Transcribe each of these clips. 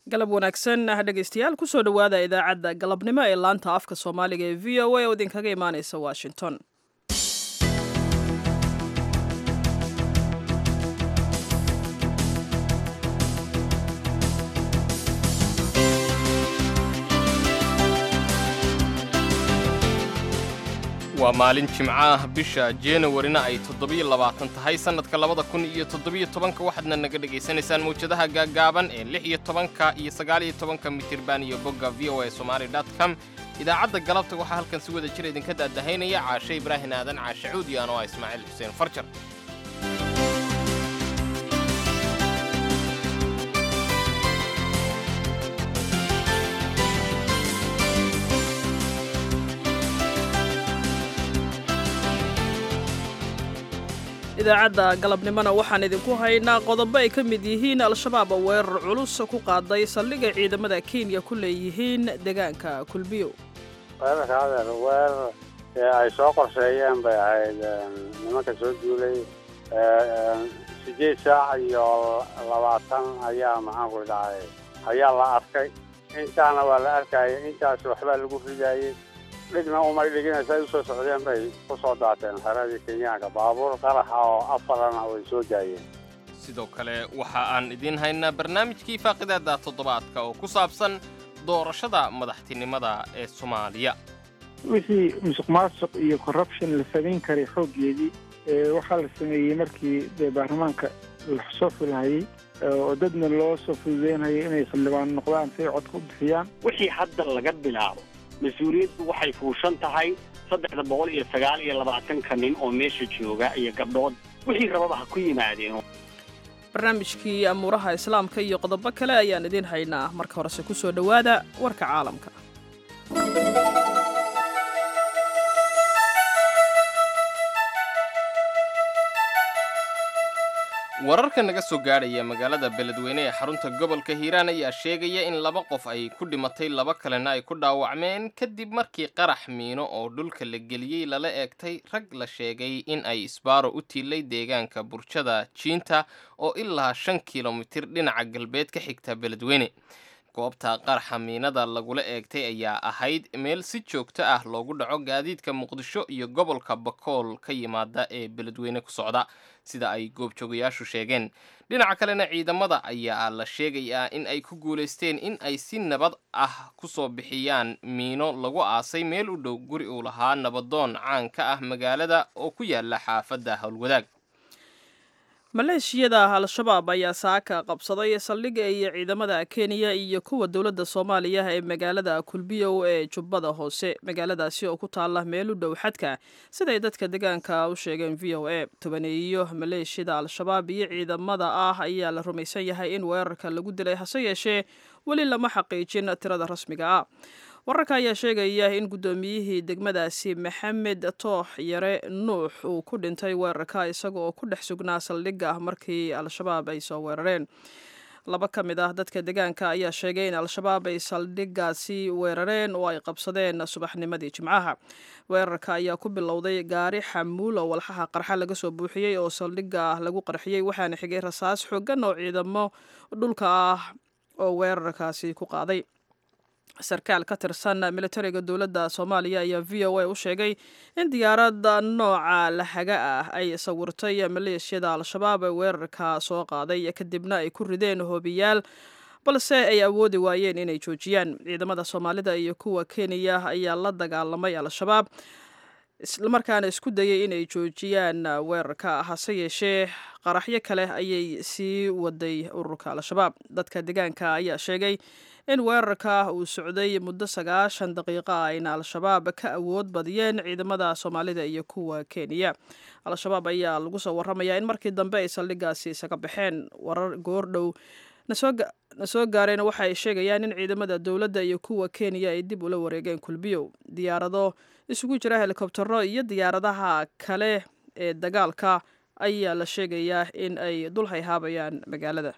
galab wanaagsan dhegaystayaal kusoo dhowaada idaacadda galabnimo ee laanta afka soomaaliga ee v o a oo idinkaga imaaneysa washington waa maalin jimco ah bisha januwarina ay toddobiyo labaatan tahay sannadka labada kun iyo toddobiyo tobanka waxaadna naga dhegaysanaysaan mawjadaha gaaggaaban ee lix iyo tobanka iyo sagaaliyo tobanka mitirban iyo bogga v o a somali dot com idaacadda galabta waxaa halkan si wada jir idinka daadahaynaya caashe ibraahin aadan caashe cuud iyo anoo ah ismaaciil xuseen farjar idaacadda galabnimona waxaan idinku haynaa qodobo ay ka mid yihiin al-shabaab oo weerar culus ku qaaday saldhigay ciidamada kenya ku leeyihiin deegaanka kulbiyo weerarka adeer weerar ay soo qorsheeyeen bay ahayd nimanka soo duulay sideed saac iyo labaatan ayaa maxaanku dhacay ayaa la arkay intaana waa la arkaya intaas waxbaa lagu ridayey dhigna umay dhiginaysa ay usoo socdeen bay ku soo daateen xeradii kenyaanka baabuur qaraxa oo afarana way soo daayeen sidoo kale waxa aan idiin haynaa barnaamijkii faaqidaada toddobaadka oo ku saabsan doorashada madaxtinimada ee soomaaliya wixii musuq maasuq iyo corruption la samayn karay xooggeedii waxaa la sameeyey markii dee baarlamaanka la soo fulhayey oo dadna loo soo fududeynayay inay xildhibaan noqdaan si ay codka u bixiyaan wixii hadda laga bilaabo mas-uuliyaddu waxay fuushan tahay saddexda boqol iyo sagaal iyo labaatanka nin oo meesha jooga iyo gabdhood wixii rababa ha ku yimaadeen barnaamijkii amuuraha islaamka iyo qodobo kale ayaan idiin haynaa marka horese ku soo dhowaada warka caalamka wararka naga soo gaadhaya magaalada beledweyne ee xarunta gobolka hiiraan ayaa sheegaya in laba qof ay ku dhimatay laba kalena ay ku dhaawacmeen kadib markii qarax miino oo dhulka la geliyey lala eegtay rag la sheegay in ay isbaaro u tiilay deegaanka burjada jiinta oo ilaa shan kilomitir dhinaca galbeed ka xigta beledweyne goobta qaraxa miinada lagula eegtay ayaa ahayd meel si joogto ah loogu dhaco gaadiidka muqdisho iyo gobolka bakool ka yimaada ee beledweyne ku socda sida ay goobjoogayaashu sheegeen dhinaca kalena ciidamada ayaa la sheegayaa in ay ku guulaysteen in ay si nabad ah ku soo bixiyaan miino lagu aasay meel u dhow guri uu lahaa nabadoon caan ka ah magaalada oo ku yaala xaafadda howlwadaag maleeshiyada al-shabaab ayaa saaka qabsaday saldhigga iyo ciidamada kenya iyo kuwa dowladda soomaaliya ee magaalada kulbiyow ee jubbada hoose magaaladaasi oo ku taala meel u dhow xadka siday dadka deegaanka u sheegeen v o a tobaneeyo maleeshiyada al-shabaab iyo ciidamada ah ayaa la rumaysan yahay in weerarka lagu dilay hase yeeshee weli lama xaqiijin tirada rasmiga ah wararka ayaa sheegaya in guddoomiyihii degmadaasi maxamed toox yare nuux uu ku dhintay weerarka isaga oo ku dhex sugnaa saldhigga markii al-shabaab ay soo weerareen laba ka mid ah dadka deegaanka ayaa sheegay in al-shabaab ay saldhiggaasi weerareen oo ay qabsadeen subaxnimadii jimcaha weerarka ayaa ku bilowday gaari xamuul oo walxaha qarxa laga soo buuxiyey oo saldhigga lagu qarxiyey waxaana xigay rasaas xoogan oo ciidamo dhulka ah oo weerarkaasi ku qaaday sarkaal ka tirsan militariga dowladda soomaaliya ayaa v o a u sheegay in diyaaradda nooca lahaga ah ay sawirtay maleeshiyada al-shabaab ee weerarka soo qaaday kadibna ay ku rideen hoobiyaal balse ay awoodi waayeen inay joojiyaan ciidamada soomaalida iyo kuwa kenya ayaa la dagaalamay al-shabaab islamarkaana isku dayay inay joojiyaan weerarka hase yeeshee qaraxyo kale ayay sii waday ururka al-shabaab dadka deegaanka ayaa sheegay in weerarka uu socday muddo sagaashan daqiiqo ah ayna al-shabaab ka awood badiyeen ciidamada soomaalida iyo kuwa kenya al-shabaab ayaa lagu soo warramayaa in markii dambe ay saldhiggaasi isaga baxeen warar goordhow na soo gaareen waxa ay sheegayaan in ciidamada dowladda iyo kuwa kenya ay dib ula wareegeen kulbiyow diyaarado isugu jira helikobtero iyo diyaaradaha kale ee dagaalka ayaa la sheegayaa in ay dul hayhaabayaan magaalada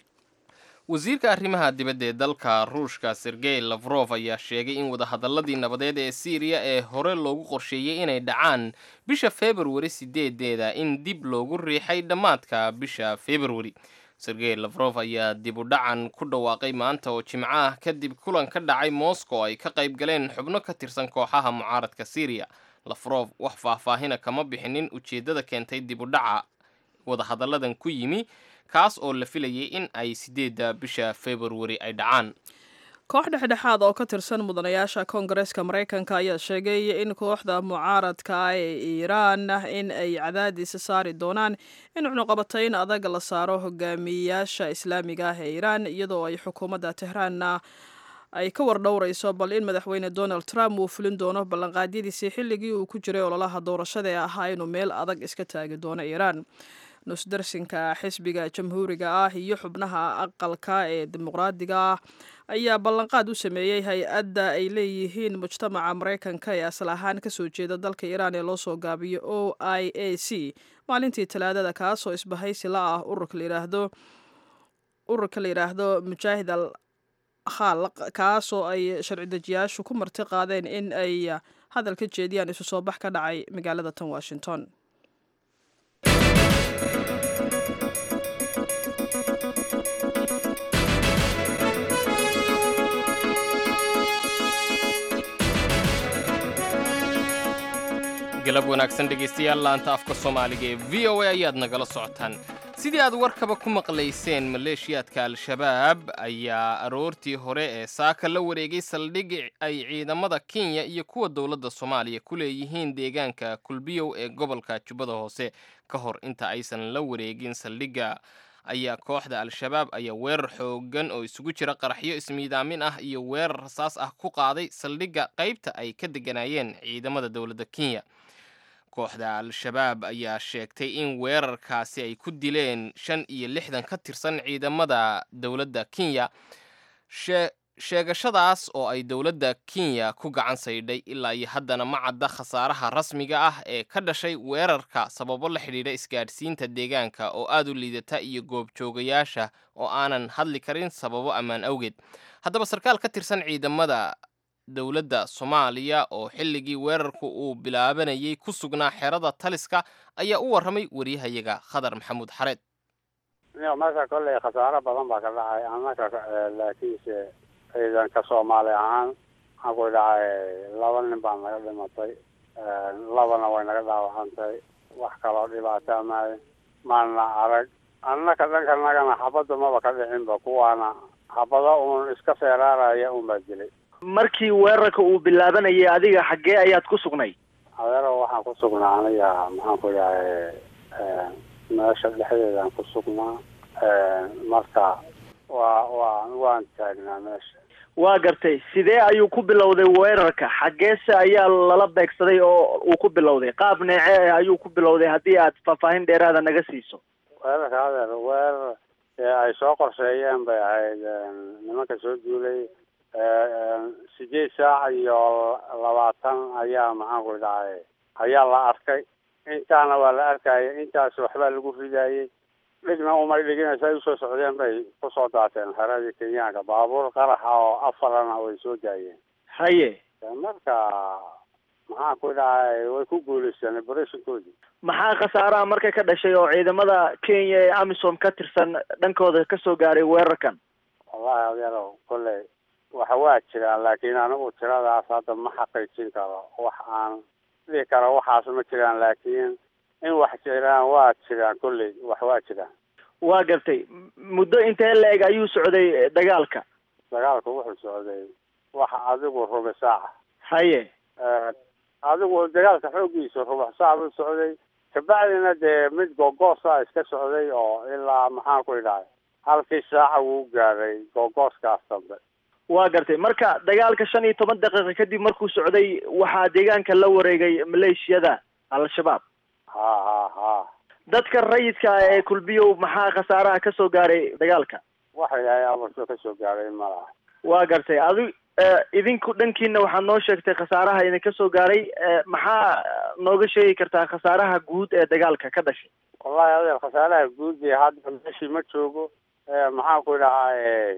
wasiirka arrimaha dibadda ee dalka ruushka sergey lafrof ayaa sheegay in wadahadalladii nabadeed ee siiriya ee hore loogu qorsheeyey inay dhacaan bisha februari sideedeeda in dib loogu riixay dhammaadka bisha februari sergey lafrof ayaa dib u dhacan ku dhawaaqay maanta oo jimco ah kadib kulan ka dhacay moscow ay ka qayb galeen xubno ka tirsan kooxaha mucaaradka syriya lafrof wax faahfaahina kama bixinin ujeeddada keentay dib u dhaca wadahadalladan ku yimi kaas oo la filayay in ay sideedda bisha februari ay dhacaan koox dhexdhexaad oo ka tirsan mudanayaasha koongareeska maraykanka ayaa sheegay in kooxda mucaaradka ee iiraan in ay cadaadis saari doonaan in cunuqabatayn adag la saaro hogaamiyayaasha islaamiga ah ee iiraan iyadoo ay xukuumadda tehraanna ay ka wardhowrayso bal in madaxweyne donald trump uu fulin doono ballanqaadyadiisii xilligii uu ku jiray ololaha doorashada ee ahaa inuu meel adag iska taagi doono iiraan nusdarsinka xisbiga jamhuuriga ah iyo xubnaha aqalka ee dimuqraadiga ah ayaa ballanqaad u sameeyey hay-adda ay leeyihiin mujtamaca maraykanka ee asal ahaan kasoo jeeda dalka iiraan ee loo soo gaabiyo o i a c maalintii talaadada kaasoo isbahaysi la ah ururka layidhaahdo ururka la yidhaahdo mujaahid al khalaq kaasoo ay sharci dejiyaashu ku marti qaadeen in ay hadal ka jeediyaan isu soo bax ka dhacay magaalada tan washington galab wanaagsan dhegaystayaal laanta afka soomaaliga ee v o a ayaad nagala socotaan sidii aad warkaba ku maqlayseen maleeshiyaadka al-shabaab ayaa aroortii hore ee saaka la wareegay saldhig ay ciidamada kenya iyo kuwa dowladda soomaaliya ku leeyihiin deegaanka kulbiyow ee gobolka jubbada hoose ka hor inta aysan la wareegin saldhigga ayaa kooxda al-shabaab ayaa weerar xoogan oo isugu jira qaraxyo ismiidaamin ah iyo weerar rasaas ah ku qaaday saldhigga qaybta ay ka deganayeen ciidamada dowladda kenya kooxda al-shabaab ayaa sheegtay in weerarkaasi ay ku dileen shan iyo lixdan ka tirsan ciidamada dowladda kenya sheegashadaas oo ay dowladda kenya ku gacan saydhay ilaa iyo haddana ma cadda khasaaraha rasmiga ah ee ka dhashay weerarka sababo la xidhiidha isgaadhsiinta deegaanka oo aad u liidata iyo goobjoogayaasha oo aanan hadli karin sababo ammaan awgeed haddaba sarkaal ka tirsan ciidamada dowladda soomaaliya oo xilligii weerarku uu bilaabanayay ku sugnaa xerada taliska ayaa u warramay waryahayaga khadar maxamuud xareed marka kolley khasaaro badan baa ka dhacay annaka laakiinse ciidanka soomaali ahaan waxaan ku dhacay laba nin baa naga dhimatay labana way naga dhaawacantay wax kaloo dhibaataa maayo maana arag annaka dhankanagana xabadda maba ka dhicinba kuwaana xabado uun iska feeraaraya unbaa dilay markii weerarka uu bilaabanayay adiga xaggee ayaad ku sugnay adeero waxaan ku sugnaa aniga maxaan ku dhahay meesha dhexdeedaan ku sugnaa marka waa waa waan taagnaa meesha waa gartay sidee ayuu ku bilowday weerarka xaggeese ayaa lala beegsaday oo uu ku bilowday qaab neece ayuu ku bilowday haddii aad faahfaahin dheeraada naga siiso weerarka adeer weerar ay soo qorsheeyeen bay ahayd nimanka soo duulay sideed saac iyo labaatan ayaa maxaan ku dhahay ayaa la arkay intaana waa la arkayay intaas waxbaa lagu ridayey dhigna umay dhiginaysa ay usoo socdeen bay kusoo daateen xeradii kenyaanka baabuur qaraxa oo afarana way soo daayeen haye marka maxaan ku dhahay way ku guuleysteen operatiinkoodii maxaa khasaaraha marka ka dhashay oo ciidamada kenya ee amisom ka tirsan dhankooda kasoo gaaray weerarkan wallahi adeero kolley waxa waa jiraan laakiin anigu tiradaas hadda ma xaqiijin karo wax aan dhihi karo waxaas ma jiraan laakiin in wax jiraan waa jiraan kolley wax waa jiraan waa gartay muddo intee la-eg ayuu socday dagaalka dagaalku wuxuu socday waxa adigu rubi saaca haye adigu dagaalka xooggiisa rubax saac buu socday kabacdina dee mid googoosa iska socday oo ilaa maxaan ku idhahay halkii saaca wuu gaaray googooskaas dambe waa gartay marka dagaalka shan iyo toban daqiiqa kadib markuu socday waxaa deegaanka la wareegay maleeshiyada al-shabaab ha ha ha dadka rayidka ee kulbiyow maxaa khasaaraha kasoo gaaray dagaalka waxa ilaahay amarso kasoo gaaray malaha waa gartay adi idinku dhankiina waxaad noo sheegtay khasaaraha idinka soo gaaray maxaa nooga sheegi kartaa khasaaraha guud ee dagaalka ka dhashay wallahi adeer khasaaraha guud ee hadda meeshii ma joogo maxaan ku idhahaa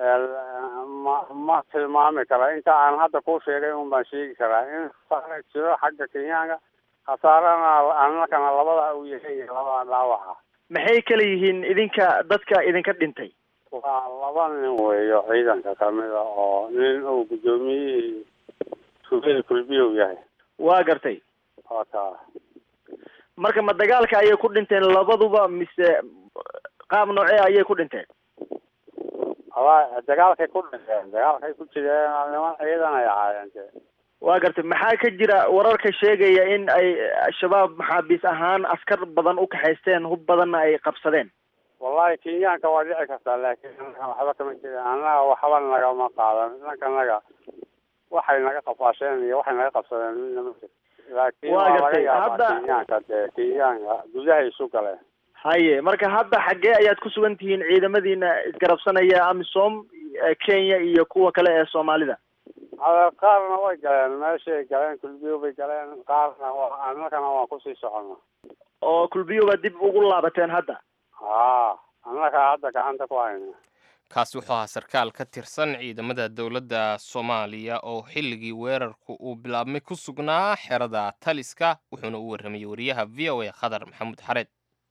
ma ma tilmaami kara inta aan hadda kuu sheegay un baan sheegi karaa in khasaara jiro xagga kenyaanka khasaarana annakana labada uu yahay iyo labada dhaawaca maxay kala yihiin idinka dadka idinka dhintay waa laba nin weeyo ciidanka kamida oo nin uu guddoomiyihii sugada kulbiyow yahay waa gartay waa taa marka ma dagaalka ayay ku dhinteen labaduba mise qaab noocee ayay ku dhinteen wala dagaalkay ku dhinteen dagaalkay ku jireen niman ciidan ay ahaayeen de waa gartay maxaa ka jira wararka sheegaya in ay al-shabaab maxaabiis ahaan askar badan u kaxaysteen hub badanna ay qabsadeen wallahi kenyaanka waa dhici kartaa laakiin annaga waxba kama jirin annaga waxba nagama qaadan dhanka naga waxay naga qafaasheen iyo waxay naga qabsadeen midna ma jiro laakiin Waa waa laga gartay. yaabaa Hadda- kenyaanka dee kenyaanka gudahay isu galeen haye marka hadda xaggee ayaad ku sugan tihiin ciidamadiina isgarabsanaya amisom eh, kenya iyo kuwa kale ee soomaalida hada qaarna way galeen meeshay galeen kulbiyo bay galeen qaarna waa annagana waan kusii soconna oo kulbiyoba dib ugu laabateen hadda haa annaga hadda gacanta ku hayna kaasi wuxuu ahaa sarkaal ka tirsan ciidamada dowladda soomaaliya oo xilligii weerarku uu bilaabmay ku sugnaa xerada taliska wuxuuna u warramayey wariyaha v o a khadar maxamuud xareed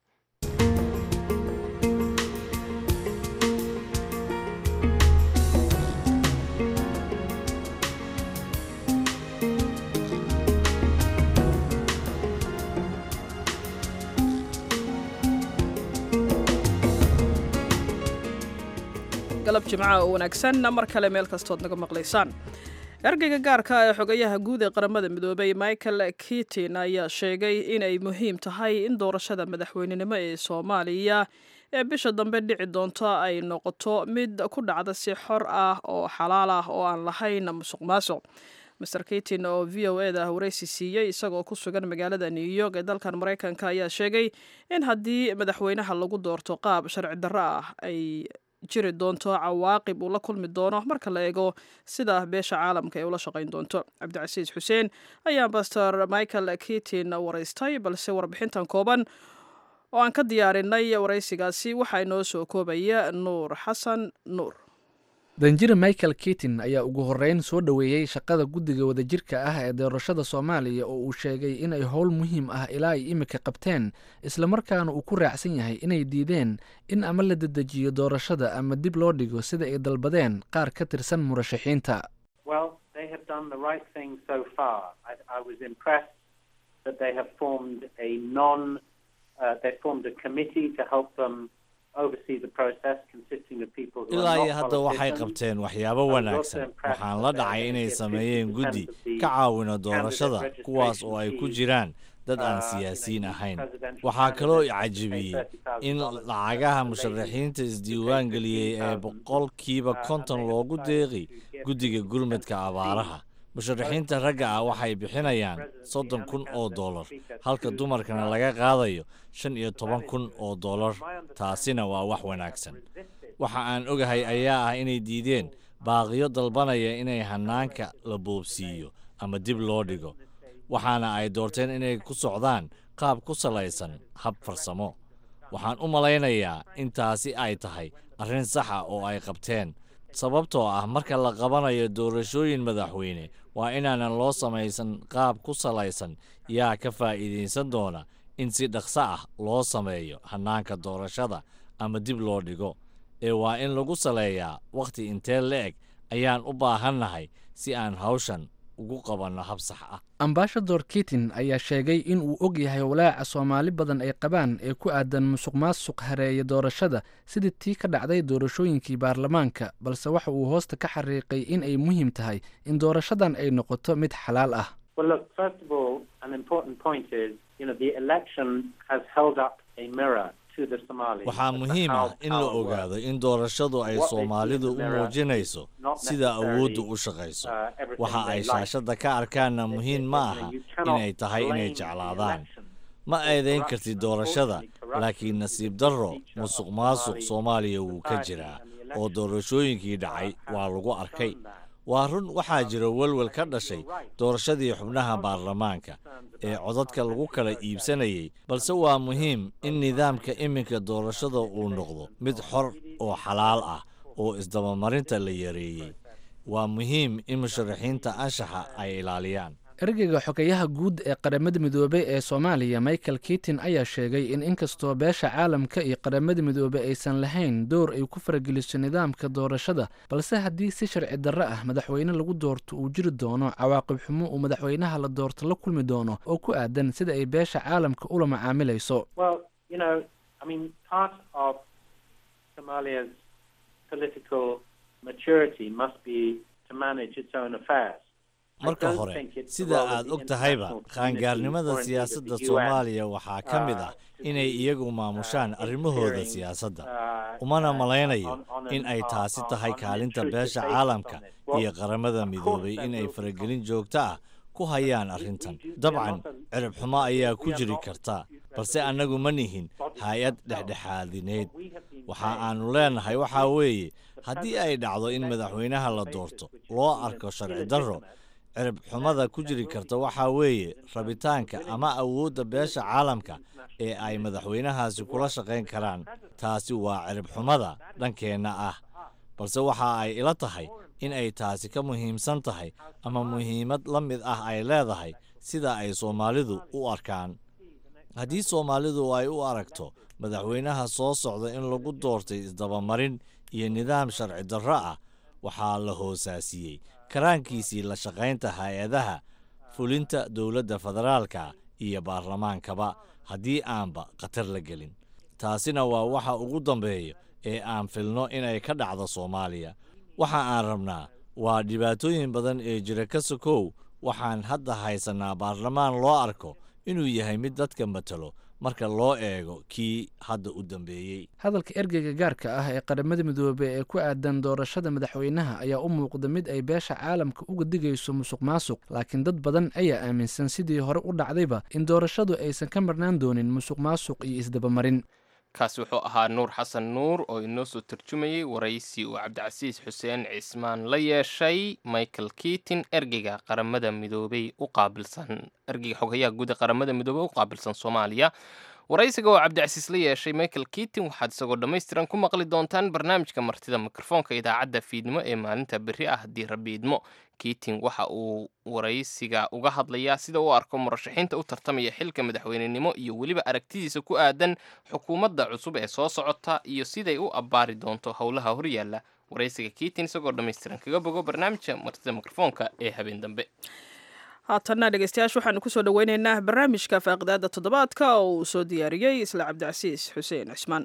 galab jimcaha oo wanaagsan mar kale meel kastood naga maqlaysaan ergeyga gaarka ee xogayaha guud ee qaramada midoobay michael kitin ayaa sheegay inay muhiim tahay in doorashada madaxweynenimo ee soomaaliya ee bisha dambe dhici doonto ay noqoto mid ku dhacda si xor ah oo xalaal ah oo aan lahayn musuq maasuq master kitin oo v o e da waraysi siiyey isagoo ku sugan magaalada new york ee dalkan maraykanka ayaa sheegay in haddii madaxweynaha lagu doorto qaab sharci darro ah ay jiri doonto cawaaqib uu la kulmi doono marka la eego sida beesha caalamka ay ula shaqayn doonto cabdicasiis xuseen ayaa baster michael kitin waraystay balse warbixintan kooban oo aan ka diyaarinay waraysigaasi waxaa inoo soo koobaya nuur xasan nuur danjire michael kitin ayaa ugu horreyn soo dhoweeyey shaqada guddiga wadajirka ah ee doorashada soomaaliya oo uu sheegay inay howl muhiim ah ilaa ay imika qabteen islamarkaana uu ku raacsan yahay inay diideen in ama la dedejiyo doorashada ama dib loo dhigo sida ay dalbadeen qaar ka tirsan murashaxiinta Well, they have done the right thing so far. I, I was impressed that they have formed a non, uh, they formed a committee to help them oversee the process, consisting of people who ilaa are iyo not hadda waxay politicians. qabteen waxyaabo I was wanaagsan also impressed waxaan la that they dhacay inay get sameeyeen 50% guddi of the ka caawina candidate doorashada registration kuwaas oo ay ku fees, jiraan dad aan uh, siyaasiyiin you know, ahayn presidential waxaa kaloo i candidates pay cajabiyey $30,000 in to lacagaha the lady musharaxiinta who isdiiwaan paid geliyey ee 15,000, boqolkiiba uh, and konton they have loogu decided deeqi to give guddiga 50% gurmadka fee. abaaraha musharaxiinta ragga ah waxay bixinayaan soddon kun oo dollar halka dumarkana laga qaadayo shan iyo toban kun oo dollar taasina waa wax wanaagsan waxa aan ogahay ayaa ah inay diideen baaqiyo dalbanaya inay hanaanka la boobsiiyo ama dib loo dhigo waxaana ay doorteen inay ku socdaan qaab ku salaysan hab farsamo waxaan u malaynayaa in taasi ay tahay arrin saxa oo ay qabteen sababtoo ah marka la qabanayo doorashooyin madaxweyne waa inaanan loo samaysan qaab ku salaysan yaa ka faa'iidaysan doona in si dhaqso ah loo sameeyo hannaanka doorashada ama dib loo dhigo ee waa in lagu saleeyaa wakhti intee la-eg ayaan u baahannahay si aan hawshan ugu qabanno hab sax ah ambashador kitin ayaa sheegay in uu og yahay walaaca soomaali badan ay qabaan ee ku aadan musuq maasuq hareeya doorashada sidii tii ka dhacday doorashooyinkii baarlamaanka balse waxa uu hoosta ka xariiqay in ay muhiim tahay in doorashadan ay noqoto mid xalaal ah Well, look, first of all, an important point is, you know, the election has held up a mirror to the Somalis. waxaa as to muhiim how ah in la power ogaado works. in doorashadu ay What they see in soomaalidu the u mirror muujinayso not sida awooddu necessarily, u shaqayso uh, everything waxa they ay like. shaashadda ka arkaanna They- muhiim they- ma you know, aha you cannot inay tahay inay blame the jeclaadaan election ma for eedayn corruption. kartid doorashada Unfortunately, corruption laakiin is nasiib a darro feature of musuq Somali maasuq soomaaliya wuu ka society jiraa and the oo election, doorashooyinkii uh, dhacay have waa lagu arkay shown that. waa run waxaa jira welwel ka dhashay doorashadii xubnaha baarlamaanka ee codadka lagu kala iibsanayay balse waa muhiim in nidaamka iminka doorashada uu noqdo mid xor oo xalaal ah oo isdabamarinta la yareeyey waa muhiim in musharaxiinta anshaxa ay ilaaliyaan ergeyga xogeyaha guud ee qaramada midoobey ee soomaaliya michael kitin ayaa sheegay in inkastoo beesha caalamka iyo qaramada midoobey aysan lahayn door ay ku farageliso nidaamka doorashada balse haddii si sharci darro ah madaxweyne lagu doorto uu jiri doono cawaaqib xumo uu madaxweynaha la doorto la kulmi doono oo ku aadan sida ay beesha caalamka ula macaamilayso Well, you know, I mean, part of Somalia's political maturity must be to manage its own affairs. I marka don't hore think it's the sida role of aad the og tahayba international community, qaangaarnimada or indeed of siyaasadda the UN, soomaaliya waxaa ka mid ah uh, to inay be, iyagu maamushaan arrimahooda interfering, siyaasadda uh, umana uh, malaynayo on- on in an- ay on- taasi on- tahay on an kaalinta intrusive beesha basis caalamka on it. Well, iyo qaramada of course midoobay there inay will be faragelin joogto ah ku hayaan arrintan we do- we are dabcan not a- cirib xumo ayaa ku we are jiri not karta a balse annagu ma nihin hay-ad dhexdhexaadineed we have been waxa saying aanu leenahay waxaa weeye haddii ay dhacdo in madaxweynaha la doorto loo arko sharci darro cirib xumada ku jiri karta waxaa weeye rabitaanka ama awoodda beesha caalamka ee ay madaxweynahaasi kula shaqayn karaan taasi waa cirib xumada dhankeenna ah balse waxa ay ila tahay in ay taasi ka muhiimsan tahay ama muhiimad la mid ah ay leedahay sida ay soomaalidu u arkaan haddii soomaalidu ay u aragto madaxweynaha soo socda in lagu doortay isdabamarin iyo nidaam sharci darro ah waxaa la hoosaasiyey karaankiisii la shaqaynta hay-adaha fulinta dowladda federaalka iyo baarlamaankaba haddii aanba khatar la gelin taasina waa waxa ugu dambeeya ee aan filno inay ka dhacdo soomaaliya waxa aan rabnaa waa dhibaatooyin badan ee jira ka sokow waxaan hadda haysannaa baarlamaan loo arko inuu yahay mid dadka matalo marka loo eego kii hadda u dambeeyey hadalka ergeyga gaarka ah ee qaramada midoobey ee ku aadan doorashada madaxweynaha ayaa u muuqda mid ay beesha caalamka uga digayso musuq maasuq laakiin dad badan ayaa aaminsan sidii hore u dhacdayba in doorashadu aysan ka marnaan doonin musuq maasuq iyo isdabamarin kaasi wuxuu ahaa nuur xasan nuur oo inoo soo tarjumayey waraysi uu cabdicasiis xuseen cismaan la yeeshay michael kiitin ergeyga qaramada midoobey u qaabilsan ergeyga xogayaha guud ee qaramada midoobey u qaabilsan soomaaliya waraysiga oo cabdicasiis la yeeshay michael kiitin waxaad isagoo dhammaystiran ku maqli doontaan barnaamijka martida mikrofoonka idaacadda fiidnimo ee maalinta berri ah haddii rabbi idmo kiitin waxa uu waraysiga uga hadlayaa sida uu arko murashaxiinta u tartamaya xilka madaxweynenimo iyo weliba aragtidiisa ku aadan xukuumadda cusub ee soo socota iyo siday u abbaari doonto howlaha horyaalla waraysiga kiitin isagoo dhammaystiran kaga bogo barnaamijka martida mikrofoonka ee habeen dambe haatanna dhegeystayaasha waxaanu kusoo dhoweyneynaa barnaamijka faaqidaada toddobaadka oo uu soo diyaariyey isla cabdicasiis xuseen cismaan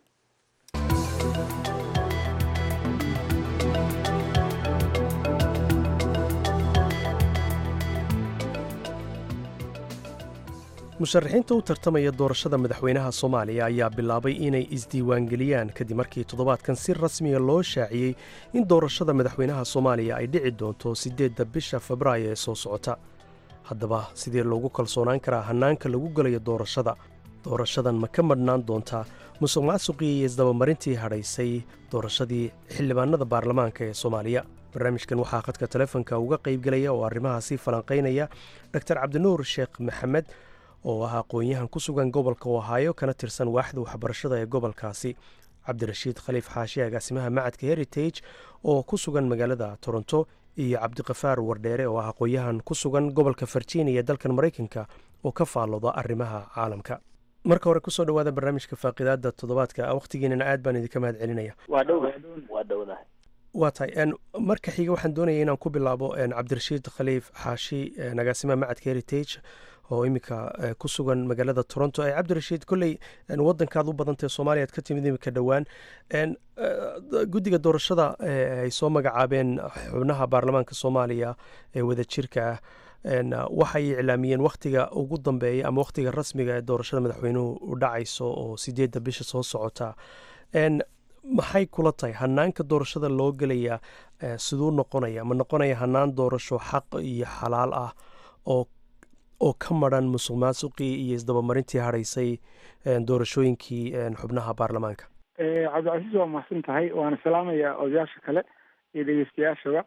musharaxiinta u tartamaya doorashada madaxweynaha soomaaliya ayaa bilaabay inay isdiiwaangeliyaan kadib markii toddobaadkan si rasmiga loo shaaciyey in doorashada madaxweynaha soomaaliya ay dhici doonto siddeedda bisha febraayo ee soo socota haddaba sidee loogu kalsoonaan karaa hannaanka lagu gelayo doorashada doorashadan ma ka madhnaan doontaa musuq maasuqii iyo isdabamarintii hadhaysay doorashadii xildhibaanada baarlamaanka ee soomaaliya barnaamijkan waxaa khadka telefonka uga qaybgelaya oo arrimahaasi falanqaynaya dor cabdinuur sheekh maxamed oo ah aqoon-yahan ku sugan gobolka ohaayo kana tirsan waaxda waxbarashada ee gobolkaasi cabdirashiid khaliif xaashi agaasimaha macadka heritage oo ku sugan magaalada toronto iyo cabdiqafaar wardheere oo ah aqoon-yahan ku sugan gobolka virginia ee dalkan maraykanka oo ka faallooda arrimaha caalamka marka hore kusoo dhawaada barnaamijka faaqidaada toddobaadka wakhtigiinana aad baan idinka mahad celinaya waa dhowda waa dhowdahay waa tahay marka xiga waxaan doonaya inaan ku bilaabo cabdirashiid khaliif xaashi agaasimaha macadka heritage oo iminka ku sugan magaalada toronto cabdirashiid kolley wadankaad u badantae soomaaliya ad ka timid iminka dhowaan guddiga doorashada ay soo magacaabeen xubnaha baarlamaanka soomaaliya ee wadajirka ah waxay iclaamiyeen wakhtiga ugu dambeeya ama wakhtiga rasmiga ee doorashada madaxweynuhu u dhacayso oo sideedda bisha soo socota maxay kula tahay hanaanka doorashada loo gelaya siduu noqonaya ma noqonaya hanaan doorasho xaq iyo xalaal ah oo oo ka maran musuq maasuqii iyo isdabamarintii hadhaysay doorashooyinkii xubnaha baarlamaanka cabdicasiis waa mahadsan tahay waana salaamayaa odayaasha kale iyo dhegeystayaashaba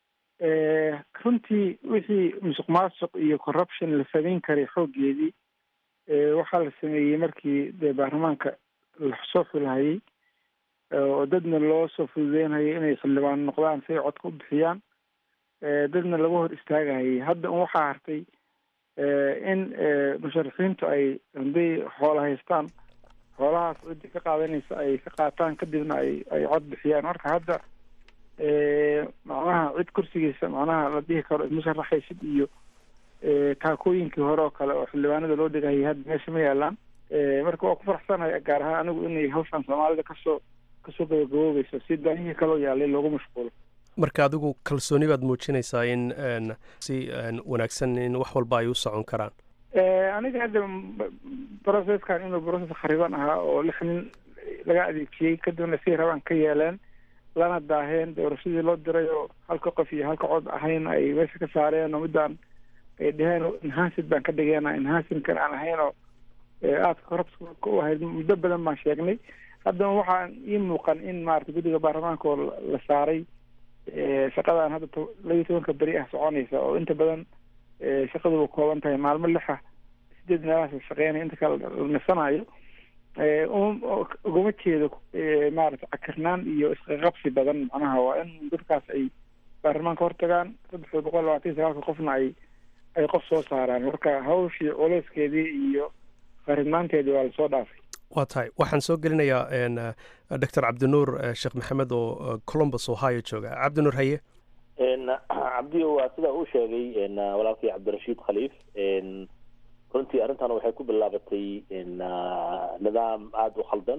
runtii wixii musuq maasuq iyo corruption la samayn karay xooggeedii waxaa la sameeyey markii dee baarlamaanka lasoo xulhayay oo dadna loo soo fududeynayay inay xildhibaan noqdaan si ay codka u bixiyaan dadna laga hor istaagahayay hadda un waxaa hartay in musharaxiintu ay hadday xoola haystaan xoolahaas ciddii ka qaadanaysa ay ka qaataan kadibna ay ay cod bixiyaan marka hadda macnaha cid kursigiisa macnaha la dhihi karo isma sharaxaysid iyo taakooyinkii hore oo kale oo xildhibaanada loo dhigahayay hadda meesha ma yaalaan marka waa ku faraxsanahay gaar ahaan anigu inay hawshan soomaalida kasoo kasoo gabagaboobayso si daahihii kaloo yaalay loogu mashquulo marka adigu kalsooni baad muujinaysaa in si wanaagsan in wax walba ay u socon karaan aniga hadda processkan inuu process khariban ahaa oo lix nin laga adeejiyey kadibna si rabaan ka yeeleen lana daaheen doorashadii loo diray oo halka qof iyo halka cod ahayn ay meesha ka saareen oo midaan ay dheheen enhancid baan ka dhigeena enhancidkan aan ahayn oo aadka korabska u ahayd muddo badan baan sheegnay haddana waxaa ii muuqan in maarata guddiga baarlamaanka oo la saaray shaqadan hadda labiyo tobanka beri ah soconaysa oo inta badan shaqaduba kooban tahay maalmo lixa sideed meelahaas shaqeynaya inta kale la nasanayo ugama jeedo maarata cakirnaan iyo isqaqabsi badan macnaha waa in dadkaas ay baarlamaanka hortagaan saddex boqol labaatan iyo sagaalka qofna ay ay qof soo saaraan marka hawshii culeyskeedii iyo qaridnaanteedii waa lasoo dhaafay waa tahay waxaan soo gelinayaa doctor cabdinuur sheekh maxamed oo columbus ohio jooga cabdinuur haye cabdiyo waa sidaa uu sheegay walaalkii cabdirashiid khaliif runtii arrintan waxay ku bilaabatay nidaam aada u khaldan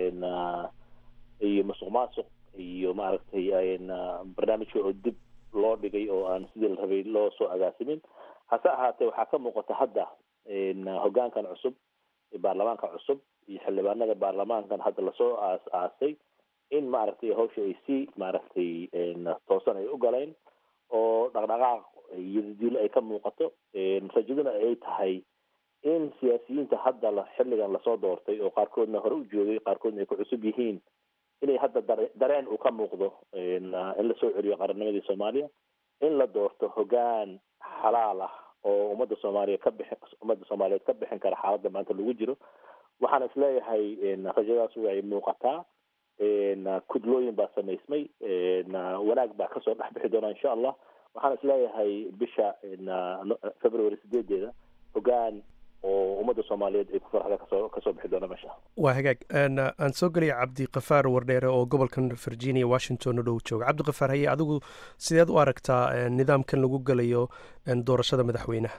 iyo musuq maasuq iyo maaragtay barnaamijka oo dib loo dhigay oo aan sidii la rabay loo soo agaasimin hase ahaatee waxaa ka muuqata hadda hoggaankan cusub baarlamaanka cusub iyo xildhibaanada baarlamaankan hadda lasoo aas aasay in maaragtay hawsha ay si maaragtay toosan ay u galeen oo dhaqdhaqaaq iyo diilo ay ka muuqato rajaduna ay tahay in siyaasiyiinta hadda la xilligan lasoo doortay oo qaarkoodna hore u joogay qaarkoodna ay ku cusub yihiin inay hadda dare dareen uu ka muuqdo in lasoo celiyo qarannimadii soomaaliya in la doorto hoggaan xalaal ah oo ummadda soomaaliya ka bixin ummadda soomaaliyeed ka bixin kara xaaladda maanta lagu jiro waxaan isleeyahay rajadaas way muuqataa kudlooyin baa samaysmay wanaag baa kasoo dhex bixi doona insha allah waxaan isleeyahay bisha february sideedeeda hoggaan oo ummadda soomaaliyeed ay ku farxda kasoo kasoo bixi doona meesha waa hagaag aan soo gelaya cabdikafaar wardheere oo gobolkan virginia washington u dhow jooga cabdikafaar haye adigu sideed u aragtaa nidaamkan lagu gelayo doorashada madaxweynaha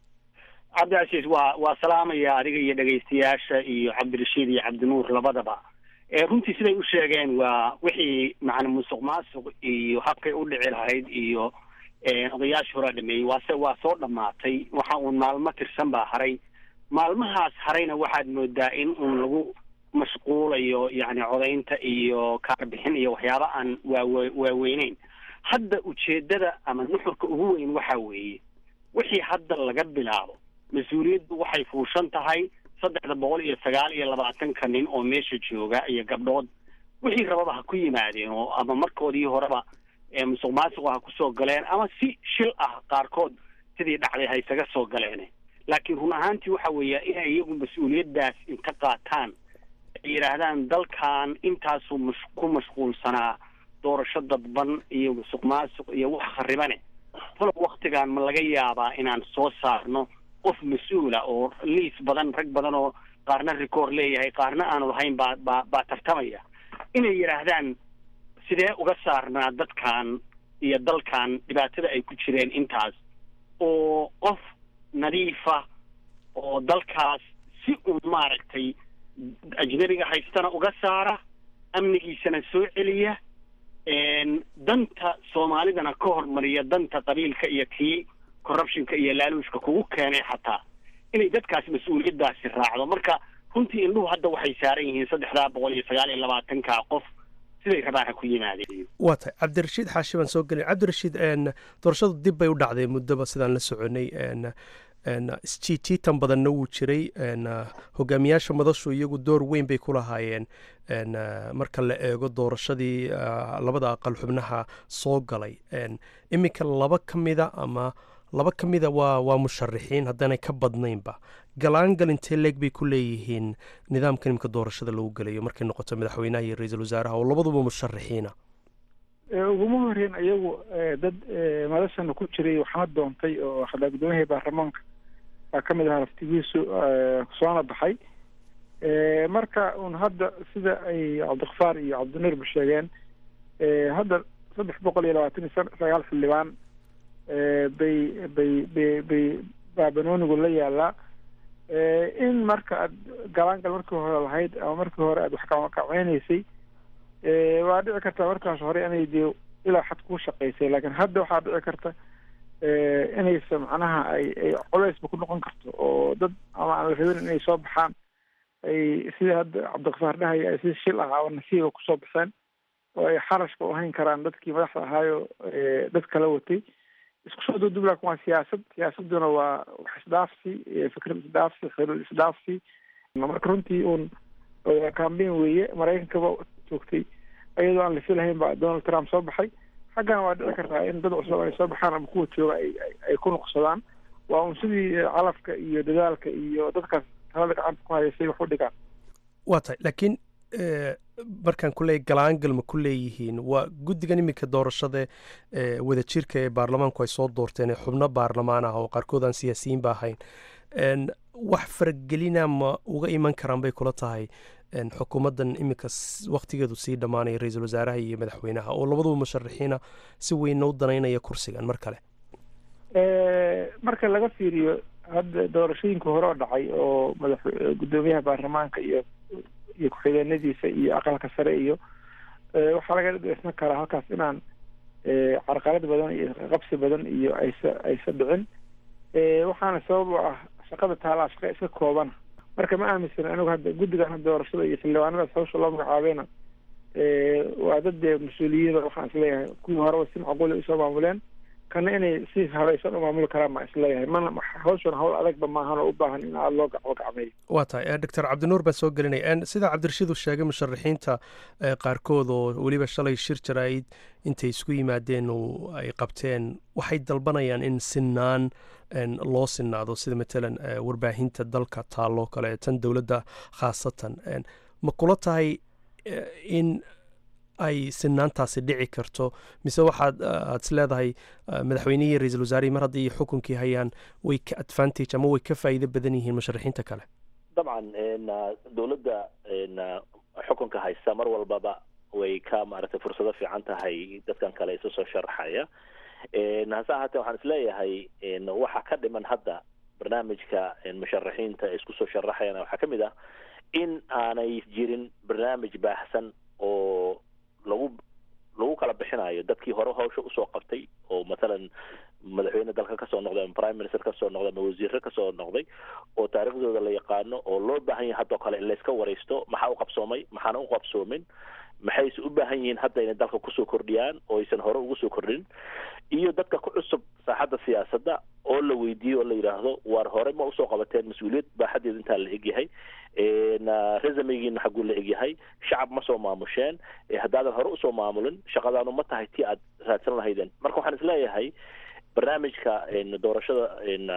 cabdicasiis waa waa salaamaya adiga iyo dhegaystayaasha iyo cabdirashiid iyo cabdinuur labadaba runtii siday u sheegeen waa wixii macna musuq maasuq iyo habkay u dhici lahayd iyo odayaashii horaa dhameeyey waase waa soo dhammaatay waxa uun maalmo tirsan baa haray maalmahaas harayna waxaad moodaa in uun lagu mashquulayo yacni codaynta iyo kaarbixin iyo waxyaaba aan waawe waaweyneyn hadda ujeedada ama nuxurka ugu weyn waxa weeye wixii hadda laga bilaabo mas-uuliyaddu waxay fuushan tahay saddexda boqol iyo sagaal iyo labaatanka nin oo meesha jooga iyo gabdhood wixii rababa ha ku yimaadeen oo ama markoodii horeba musuq maasuqa ha kusoo galeen ama si shil ah qaarkood sidii dhacday ha isaga soo galeen laakiin run ahaantii waxa weeya inay iyagu mas-uuliyaddaas inta qaataan ay yidhaahdaan dalkan intaasuu mas ku mashquulsanaa doorasho dadban iyo musuq maasuq iyo wax kharibane talow waktigan ma laga yaabaa inaan soo saarno qof mas-uula oo liis badan rag badan oo qaarna record leeyahay qaarna aanu lahayn baa baa baa tartamaya inay yidhaahdaan sidee uga saarnaa dadkan iyo dalkan dhibaatada ay ku jireen intaas oo qof nadiifa oo dalkaas si uun maaragtay ajnabiga haystana uga saara amnigiisana soo celiya danta soomaalidana ka hormariya danta qabiilka iyo kii corruptionka iyo laaluushka kugu keenay xataa inay dadkaas mas-uuliyaddaasi raacdo marka runtii indhuhu hadda waxay saaran yihiin saddexdaa boqol iyo sagaal iyo labaatanka qof siday rabaan ha ku yimaadeen waa tahay cabdirashiid xaashi baan soo gelin cabdirashiid doorashadu dib bay u dhacday muddoba sidaan la soconay isjiijiitan badanna wuu jiray hogaamiyaasha madashu iyagu door weyn bay ku lahaayeen marka la eego doorashadii labada aqal xubnaha soo galay iminka laba ka mida ama laba ka mida waa waa musharaxiin haddaanay ka badnaynba galaangal intee leeg bay ku leeyihiin nidaamkan iminka doorashada lagu gelayo markay noqoto madaxweynaha iyo ra-iisul wasaaraha oo labaduba musharaxiina uguma horeyn iyagu dad madashana ku jiray waxna doontay oo xataa gudoomiyahii baarlamaanka baa ka mid ahaa laftigiisu soona baxay marka un hadda sida ay cabdikafaar iyo cabdinuurba sheegeen hadda saddex boqol iyo labaatan iyo sagaal xildhibaan bay bay bay bay baa banoonigu la yaalaa in marka aad galaangal markii hore lahayd ama markii hore aad wax kacweynaysay waa dhici karta markaas hore inay dee ilaa xad kuu shaqaysay laakiin hadda waxaa dhici karta inaysa macnaha ay ay colaysba ku noqon karto oo dad ama aan la rabin inay soo baxaan ay sida hadda cabdikafaar dhahaya ay si shil ah oo nasiiba kusoo baxeen oo ay xarashka u hayn karaan dadkii madaxda ahaayo dad kala watay isku soo duudub laakin waa siyaasad siyaasaduna waa wax isdhaafsi fikrad isdhaafsi xiriir isdhaafsi marka runtii uun cambain weeye maraykankaba joogtay iyadoo aan la filahayn baa donald trump soo baxay xaggana waa dhici kartaa in dad cusub ay soo baxaan ama kuwa jooga ay ay ku nuqsadaan waa un sidii calafka iyo dadaalka iyo dadkaas talada gacanta ku hayaysay wax u dhigaan waa tahay laakiin markaan ku leeyay galaangal ma ku leeyihiin waa guddigan iminka doorashada wadajirka ee baarlamaanku ay soo doorteen ee xubno baarlamaan ah oo qaarkood aan siyaasiyiin ba ahayn wax faragelina ma uga iman karaan bay kula tahay xukuumaddan iminka waktigeedu sii dhammaanaya ra-iisul wasaaraha iyo madaxweynaha oo labaduba musharaxiina si weynna u danaynaya kursigan mar kale marka laga fiiriyo hadda doorashooyinka hore oo dhacay oo madax guddoomiyaha baarlamaanka iyo iyo ku-xigeenadiisa iyo aqalka sare iyo waxaa laga dhisna karaa halkaas inaan carqalad badan iyo qabsi badan iyo aysa aysa dhicin waxaana sabab u ah shaqada taalaa shaqa iska koobana marka ma aaminsan anigu hadda guddigan hadda doorashada iyo xildhibaanadaas hawsha loo magacaabeena waa dad dee mas-uuliyiin waxaan isleeyahay kuwii horeba si macquula usoo maamuleen kana inay si habaysan u maamuli karaan baan isleeyahay mana hawshan hawl adagba maahan oo u baahan in aada loo gaco gacmeeyo waa tahay doctor cabdinuur baan soo gelinaya sida cabdirashiid uu sheegay musharaxiinta qaarkood oo weliba shalay shir jaraa'id intay isku yimaadeen oo ay qabteen waxay dalbanayaan in sinaan loo sinaado sida matalan warbaahinta dalka taalloo kale tan dowladda khaasatan ma kula tahay in ay sinaantaasi dhici karto mise waxaad aad is leedahay madaxweynihii ra-iisul wasaarihii mar haddii xukunkii hayaan way ka advantage ama way ka faa'iido badan yihiin musharaxiinta kale dabcan dowladda xukunka haysta mar walbaba way ka maaragtay fursado fiican tahay dadkan kale isu soo sharaxaya hase ahaatee waxaan isleeyahay waxa ka dhiman hadda barnaamijka musharaxiinta ay isku soo sharaxayaan waxaa ka mid ah in aanay jirin barnaamij baahsan oo lagu lagu kala bixinayo dadkii hore hawsha usoo qabtay oo mathalan madaxweyne dalka kasoo noqday ama prime minister kasoo noqday ama wasiire kasoo noqday oo taariikhdooda la yaqaano oo loo baahan yahay haddoo kale in layska waraysto maxaa u qabsoomay maxaana u qabsoomin maxayse u baahan yihiin hadda inay dalka kusoo kordhiyaan oo aysan hore ugu soo kordhin iyo dadka ku cusub saaxadda siyaasadda oo la weydiiyo oo la yidhaahdo waar hore ma usoo qabateen mas-uuliyad baaxadeedu intaa la egyahay resumegiina xagguu la egyahay shacab ma soo maamusheen haddaadan hore usoo maamulin shaqadaanu ma tahay tii aad raadsan lahaydeen marka waxaan isleeyahay barnaamijka doorashada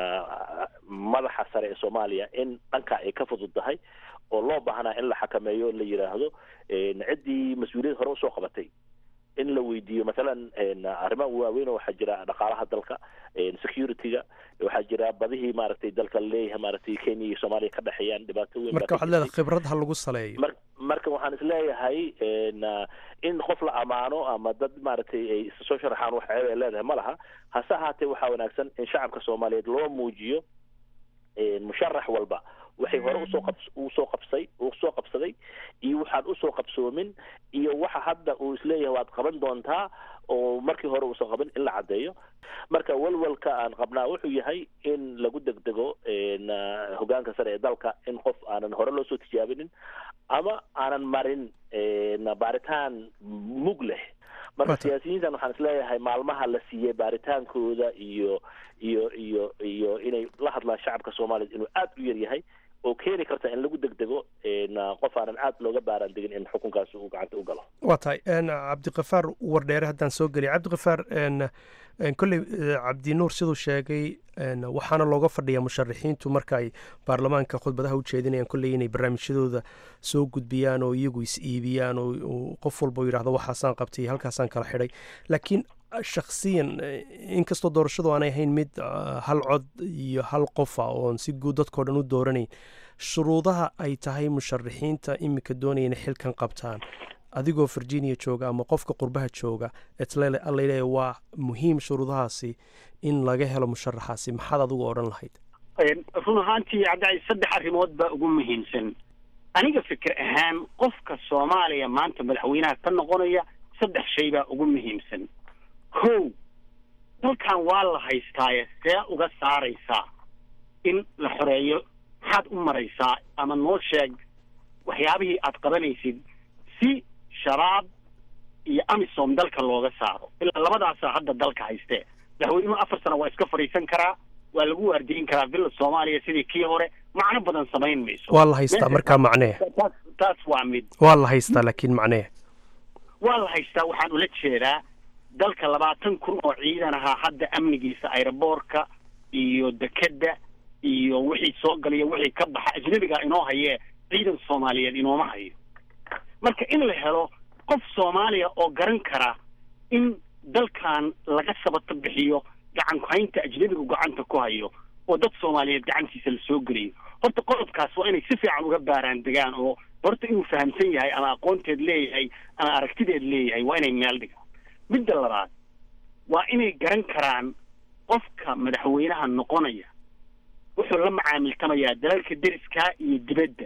madaxa sare ee soomaaliya in dhanka ay ka fudud tahay oo loo baahnaa in la xakameeyo la yidhaahdo ciddii mas-uuliyad hore usoo qabatay in la weydiiyo mathalan arrimaha waaweyn oo waxaa jira dhaqaalaha dalka security-ga waxaa jira badihii maaragtay dalka laleeyahay maaragtay kenya iyo soomaaliya ka dhexeeyaan dhibaato weyn marka waxaad leedahay khibrad ha lagu saleeyo mar marka waxaan isleeyahay in qof la amaano ama dad maaragtay ay soo sharaxaan wax ceeb ay leedahay ma laha hase ahaatee waxaa wanaagsan in shacabka soomaaliyeed loo muujiyo musharax walba waxay hore usoo qab usoo qabsay usoo qabsaday iyo waxaan usoo qabsoomin iyo waxa hadda uu isleeyahay waad qaban doontaa oo markii hore uusan qabin in la caddeeyo marka walwalka aan qabnaa wuxuu yahay in lagu degdego hogaanka sare ee dalka in qof aanan hore loo soo tijaabinin ama aanan marin baaritaan mug leh marka siyaasiyiintan waxaan isleeyahay maalmaha la siiyey baaritaankooda iyo iyo iyo iyo inay la hadlaan shacabka soomaaliya inuu aada u yar yahay oo keeni karta in lagu degdego qof aanan aad looga baaraan degin in xukunkaas uu gacanta u galo waa tahay cabdikafaar wardheere haddaan soo geliya cabdikafaar kolley cabdinuur siduu sheegay waxaana looga fadhiyaa musharaxiintu marka ay baarlamaanka khudbadaha u jeedinayaan kolley inay barnaamijyadooda soo gudbiyaan oo iyagu is iibiyaan oo qof walba yidhahdo waxaasaan qabtay halkaasaan kala xidhay laakiin shakhsiyan inkastoo doorashadu aanay ahayn mid hal cod iyo hal qofa oon si guud dadkao dhan u dooranayn shuruudaha ay tahay musharaxiinta iminka doonaya inay xilkan qabtaan adigoo virginia jooga ama qofka qurbaha jooga etlaleeya waa muhiim shuruudahaasi in laga helo musharaxaasi maxaad adigu odhan lahayd run ahaantii cabdicai saddex arrimood baa ugu muhiimsan aniga fikir ahaan qofka soomaaliya maanta madaxweynaha ka noqonaya saddex shay baa ugu muhiimsan kow dalkan waa la haystaaye see uga saaraysaa in la xoreeyo maxaad u maraysaa ama noo sheeg waxyaabihii aad qabanaysid si shabaab iyo amisom dalka looga saaro ilaa labadaasaa hadda dalka haystee madaxweynuhu afar sano waa iska fadhiisan karaa waa lagu waardiyin karaa villa soomaaliya sidii kii hore macno badan samayn mayso waa la haystaa markaa macnee taas taas waa mid waa la haystaa laakiin macnee waa la haystaa waxaan ula jeedaa dalka labaatan kun oo ciidan ahaa hadda amnigiisa aeroboorka iyo dekedda iyo wixii soo galaya wixii ka baxa ajnabiga inoo hayee ciidan soomaaliyeed inooma hayo marka in la helo qof soomaaliya oo garan kara in dalkan laga sabato bixiyo gacan kuhaynta ajnabigu gacanta ku hayo oo dad soomaaliyeed gacantiisa la soo geliyo horta qodobkaas waa inay si fiican uga baaraan degaan oo horta inuu fahamsan yahay ama aqoonteed leeyahay ama aragtideed leeyahay waa inay meel dhigaan midda labaad waa inay garan karaan qofka madaxweynaha noqonaya wuxuu la macaamiltamayaa dalalka deriskaa iyo dibadda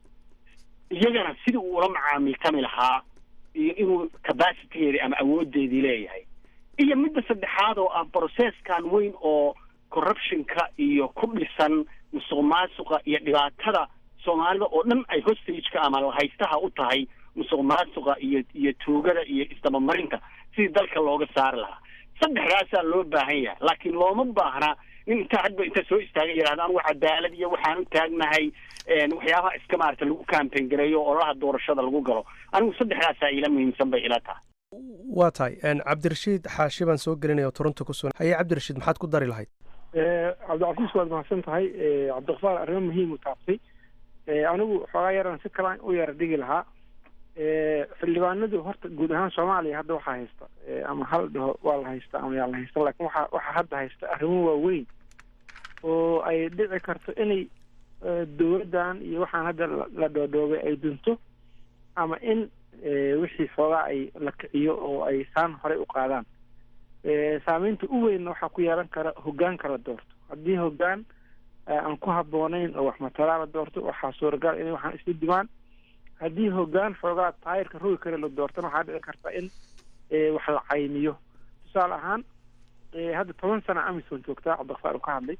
iyagana sidii uu ula macaamiltami lahaa iyo inuu capacitigeedii ama awoodeedii leeyahay iyo midda saddexaad oo ah processkan weyn oo corruptionka iyo ku dhisan musuq maasuqa iyo dhibaatada soomaalida oo dhan ay hostageka ama lahaystaha u tahay musuq maasuqa iyo iyo tuugada iyo isdabamarinta sidii dalka looga saari lahaa saddexdaasaa loo baahan yahay laakiin looma baahna nin intaa hadba inta soo istaaga yidhahda anugu cadaalad iyo waxaan u taagnahay waxyaabaha iska maarata lagu campaign gareeyo oo olaha doorashada lagu galo anigu saddexdaasaa ila muhiimsan bay ila tahay waa tahay cabdirashiid xaashi baan soo gelinaya oo toronto ku sugan haye cabdirashiid maxaad ku dari lahayd cabdicasiis waad mahadsan tahay cabdiqafaar arrimo muhiim u taabtay anigu xoogaa yaran si kalaan u yara dhigi lahaa xildhibaanadu horta guud ahaan soomaaliya hadda waxaa haysta ama hal dhaho waa la haysta ama yaa la haysta laakiin waxa waxaa hadda haysta arrimo waaweyn oo ay dhici karto inay dowladdan iyo waxaan hadda la dhoodhoobay ay dunto ama in wixii xoogaa ay la kiciyo oo ay saan horey u qaadaan saameynta u weynna waxaa ku yeelan kara hoggaanka la doorto haddii hoggaan aan ku habboonayn oo wax matalaa la doorto waxaa suuragal inay waxaan isla dimaan haddii hoggaan xoogaa taayirka rogi kale la doortana waxaa dhici karta in wax la caymiyo tusaale ahaan hadda toban sana amison joogtaa cabdiqafaar uu ka hadlay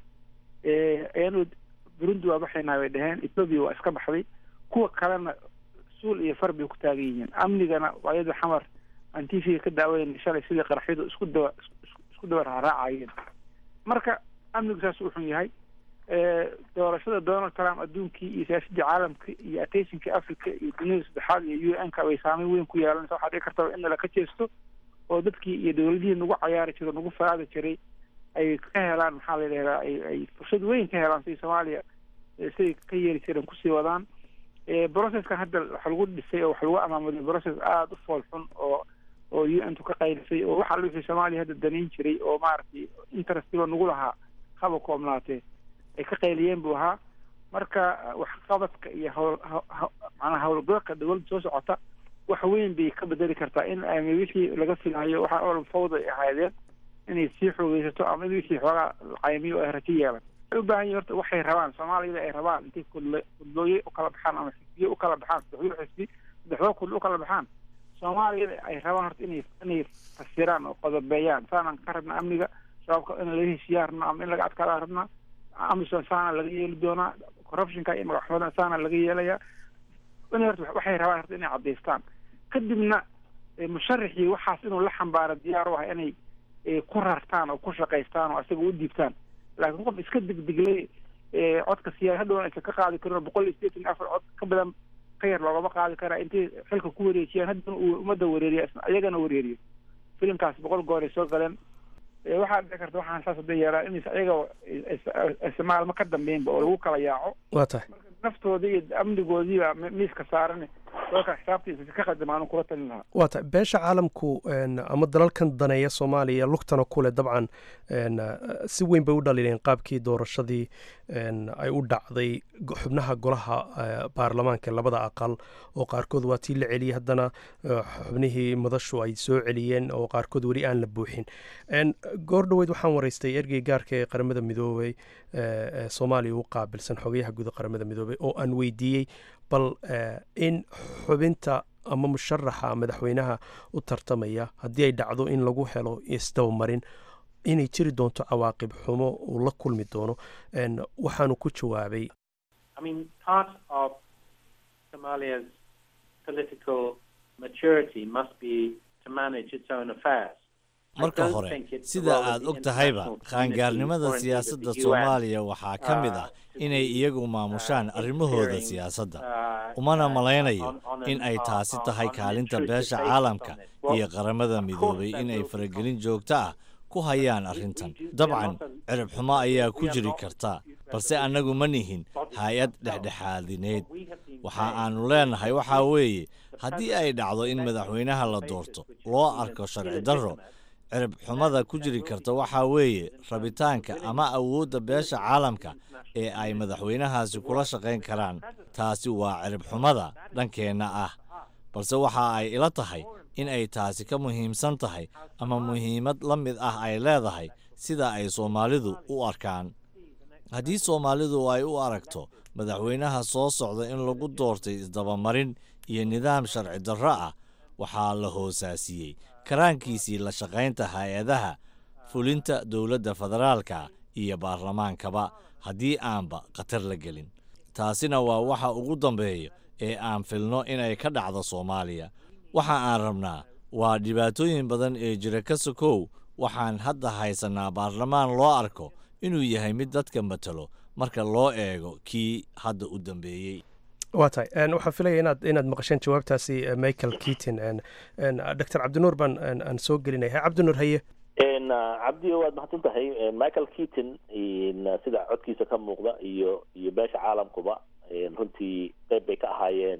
ayanu burundi waa baxaynaa bay dhaheen ethoobia waa iska baxday kuwa kalena suul iyo far bay ku taagan yihiin amnigana waayada xamar aan t v-ga ka daawanayna shalay sidii qaraxyadu isku daba isku daba raaraacayeen marka amnigu saas u xun yahay doorashada donald trump adduunkii iyo siyaasadii caalamka iyo attentionka africa iyo dunida saddexaad iyo u n ka bay saameyn weyn ku yeelanaysa waxaa dhici kartaba in laka jeesto oo dadkii iyo dowladihii nagu cayaari jiro nagu faraadi jiray ay ka helaan maxaa la yidhahdaa ay ay fursad weyn ka helaan sidii soomaaliya siday ka yeeri jireen kusii wadaan processkan hadda wax lagu dhisay oo wax lagu amaamuday process aada u fool xun oo oo u n tu ka qaylisay oo waxa wixii soomaaliya hadda danayn jiray oo maaragtay interestiba nagu lahaa haba koobnaatee ay ka qayliyeen buu ahaa marka waxqabadka iyo hawl macnaa howlgalka dowladda soo socota wax weyn bay ka bedeli kartaa in ama wixii laga filayo waxa oo fawda ay ahaydeen inay sii xoogeysato ama in wixii xoogaa caymiyo ay rajo yeelan waxay u baahan yihin horta waxay rabaan soomaaliyada ay rabaan intay kudl kudlooye ukala baxaan ama xisbiye ukala baxaan saddexdoo xisbi saddexdoo kudl ukala baxaan soomaaliyada ay rabaan horta inay inay fasiraan oo qodobeeyaan saanaan ka rabna amniga shabaabka in laga heshiiyaan rabna ama in laga adkaadaan rabnaa amison saana laga yeeli doonaa corruptionka iyo magaxumadan saana laga yeelayaa in horta waxay rabaan horta inay caddaystaan kadibna musharaxii waxaas inuu la xambaaro diyaar u ah inay ku rartaan oo ku shaqaystaan oo isaga u diibtaan laakiin qof iska degdeglay codka siyaa hadhow aysan ka qaadi karin oo boqol iyo sideetan iyo afar cod ka badan ka yar loogama qaadi karaa intay xilka ku wareejiyaan haddana uu ummadda wareeriya iyagana wareeriyo filimkaas boqol goor ay soo galeen waxaa dhici karta waxaan saas hadda yeelaa inays ayaga maalmo ka dambeynba oo lagu kala yaaco waa tahay naftoodii iyo amnigoodiiba miiska saaran dalka xisaabtiisa ka qadama aanu kula talin lahaa waa tahay beesha caalamku ama dalalkan daneeya soomaaliya lugtana kule dabcan si weyn bay u dhaliileen qaabkii doorashadii ay u dhacday xubnaha golaha baarlamaanka labada aqal oo qaarkood waa tii la celiyey haddana xubnihii madashu ay soo celiyeen oo qaarkood weli aan la buuxin goor dhoweyd waxaan waraystay ergey gaarka ee qaramada midoobey ee soomaaliya u qaabilsan xogayaha guud qaramada midoobey oo aan weydiiyey bal in xubinta ama musharaxa madaxweynaha u tartamaya haddii ay dhacdo in lagu helo isdabamarin inay jiri doonto cawaaqib xumo uu la kulmi doono waxaanu ku jawaabay marka hore sida aad og tahayba qaangaarnimada siyaasadda soomaaliya waxaa ka mid ah inay iyagu maamushaan arrimahooda siyaasadda umana malaynayo in ay taasi tahay kaalinta beesha caalamka iyo qaramada midoobay in ay faragelin joogto ah ku hayaan arrintan dabcan cirib xumo ayaa ku jiri karta balse annagu ma nihin hay-ad dhexdhexaadineed waxa aannu leenahay waxaa weeye haddii ay dhacdo in madaxweynaha la doorto loo arko sharci darro cirib xumada ku jiri karta waxaa weeye rabitaanka ama awoodda beesha caalamka ee ay madaxweynahaasi kula shaqayn karaan taasi waa cirib xumada dhankeenna ah balse waxa ay ila tahay in ay taasi ka muhiimsan tahay ama muhiimad la mid ah ay leedahay sida ay soomaalidu u arkaan haddii soomaalidu ay u aragto madaxweynaha soo socda in lagu doortay isdabamarin iyo nidaam sharci darro ah waxaa la hoosaasiyey karaankiisii la shaqaynta hay-adaha fulinta dowladda federaalka iyo baarlamaankaba haddii aanba khatar la gelin taasina waa waxa ugu dambeeya ee aan filno inay ka dhacdo soomaaliya waxa aan rabnaa waa dhibaatooyin badan ee jira ka sokow waxaan hadda haysannaa baarlamaan loo arko inuu yahay mid dadka matalo marka loo eego kii hadda u dambeeyey waa tahay waxaan filaya inaad inaad maqasheen jawaabtaasi michael keaton doctor cabdinuur baan aan soo gelinaya cabdinuur haye cabdi waad mahadsan tahay michael keaton sida codkiisa ka muuqda iyo iyo beesha caalamkuba runtii qeyb bay ka ahaayeen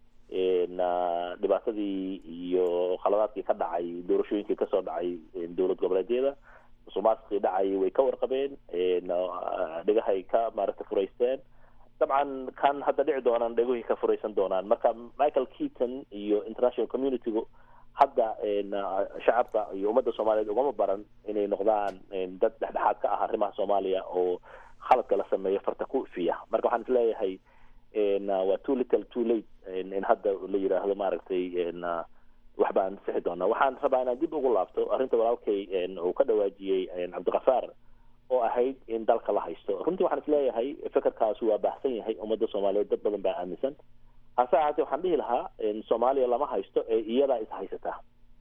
dhibaatadii iyo khaladaadkii ka dhacay doorashooyinkii kasoo dhacay dowlad goboleedyada musuqmaasuqii dhacay way ka warqabeen dhigahay ka maaragta furaysteen dabcan kan hadda dhici doonaan dheguhii ka furaysan doonaan marka michael keaton iyo international communitygu hadda shacabka iyo ummadda soomaaliyeed ugama baran inay noqdaan dad dhexdhexaad ka ah arrimaha soomaaliya oo khaladka la sameeyo farta ku ifiya marka waxaan isleeyahay waa too little too late in hadda la yidhaahdo maaragtay wax baan sixi doonaa waxaan rabaa inaan dib ugu laabto arrinta walaalkay uu ka dhawaajiyey cabdikafaar oo ahayd in dalka la haysto runtii waxaan isleeyahay fekerkaasi waa baahsan yahay ummadda soomaaliyeed dad badan baa aaminsan hase ahaatee waxaan dhihi lahaa soomaaliya lama haysto ee iyadaa is haysataa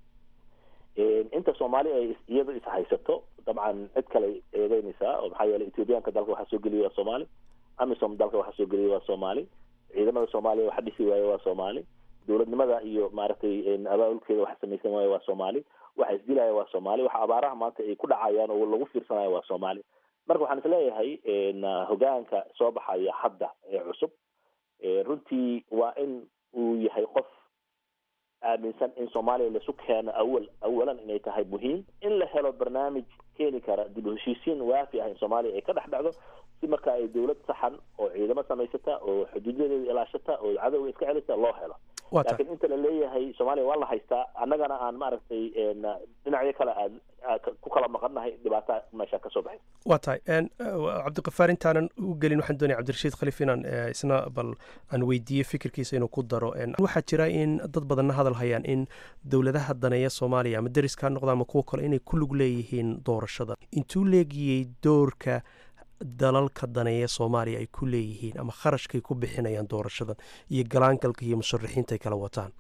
inta soomaaliya ay iyada is haysato dabcan cid kale eedeynaysaa oo maxaa yeelay ethoobiyaanka dalka waxaa soo geliya waa soomaali amisom dalka waxaa soo geliya waa soomaali ciidamada soomaaliya waxa dhisi waaye waa soomaali dowladnimada iyo maaragtay abaabulkeeda waxa samaysan waaye waa soomaali waxa isdilaya waa soomaali waxa abaaraha maanta ay ku dhacayaan oo lagu fiirsanayo waa soomaali marka waxaan isleeyahay hogaanka soo baxaya hadda ee cusub runtii waa in uu yahay qof aaminsan in soomaaliya laisu keeno awal awalan inay tahay muhiim in la helo barnaamij keeni kara dib u heshiisiin waafi ah in soomaaliya ay ka dhex dhacdo si marka ay dowlad saxan oo ciidamo samaysata oo xuduudadeeda ilaashata oo cadowga iska celisa loo helo laakiin inta la leeyahay soomaaliya waa la haystaa annagana aan maaragtay dhinacyo kale aad ku kala maqannahay dhibaata meesha ka soo baxay waa tahay cabdikafaar intaanan u gelin waxaan doonaya cabdirashiid khaliif inaan isna bal aan weydiiyo fikirkiisa inuu ku daro waxaa jira in dad badanna hadal hayaan in dowladaha daneeya soomaaliya ama deriska ha noqda ama kuwa kale inay ku lug leeyihiin doorashada intuu leegiyey doorka dalalka daneeya soomaaliya ay ku leeyihiin ama kharashkay ku bixinayaan doorashadan iyo galaangalka iyo musharaxiinta ay kala wataan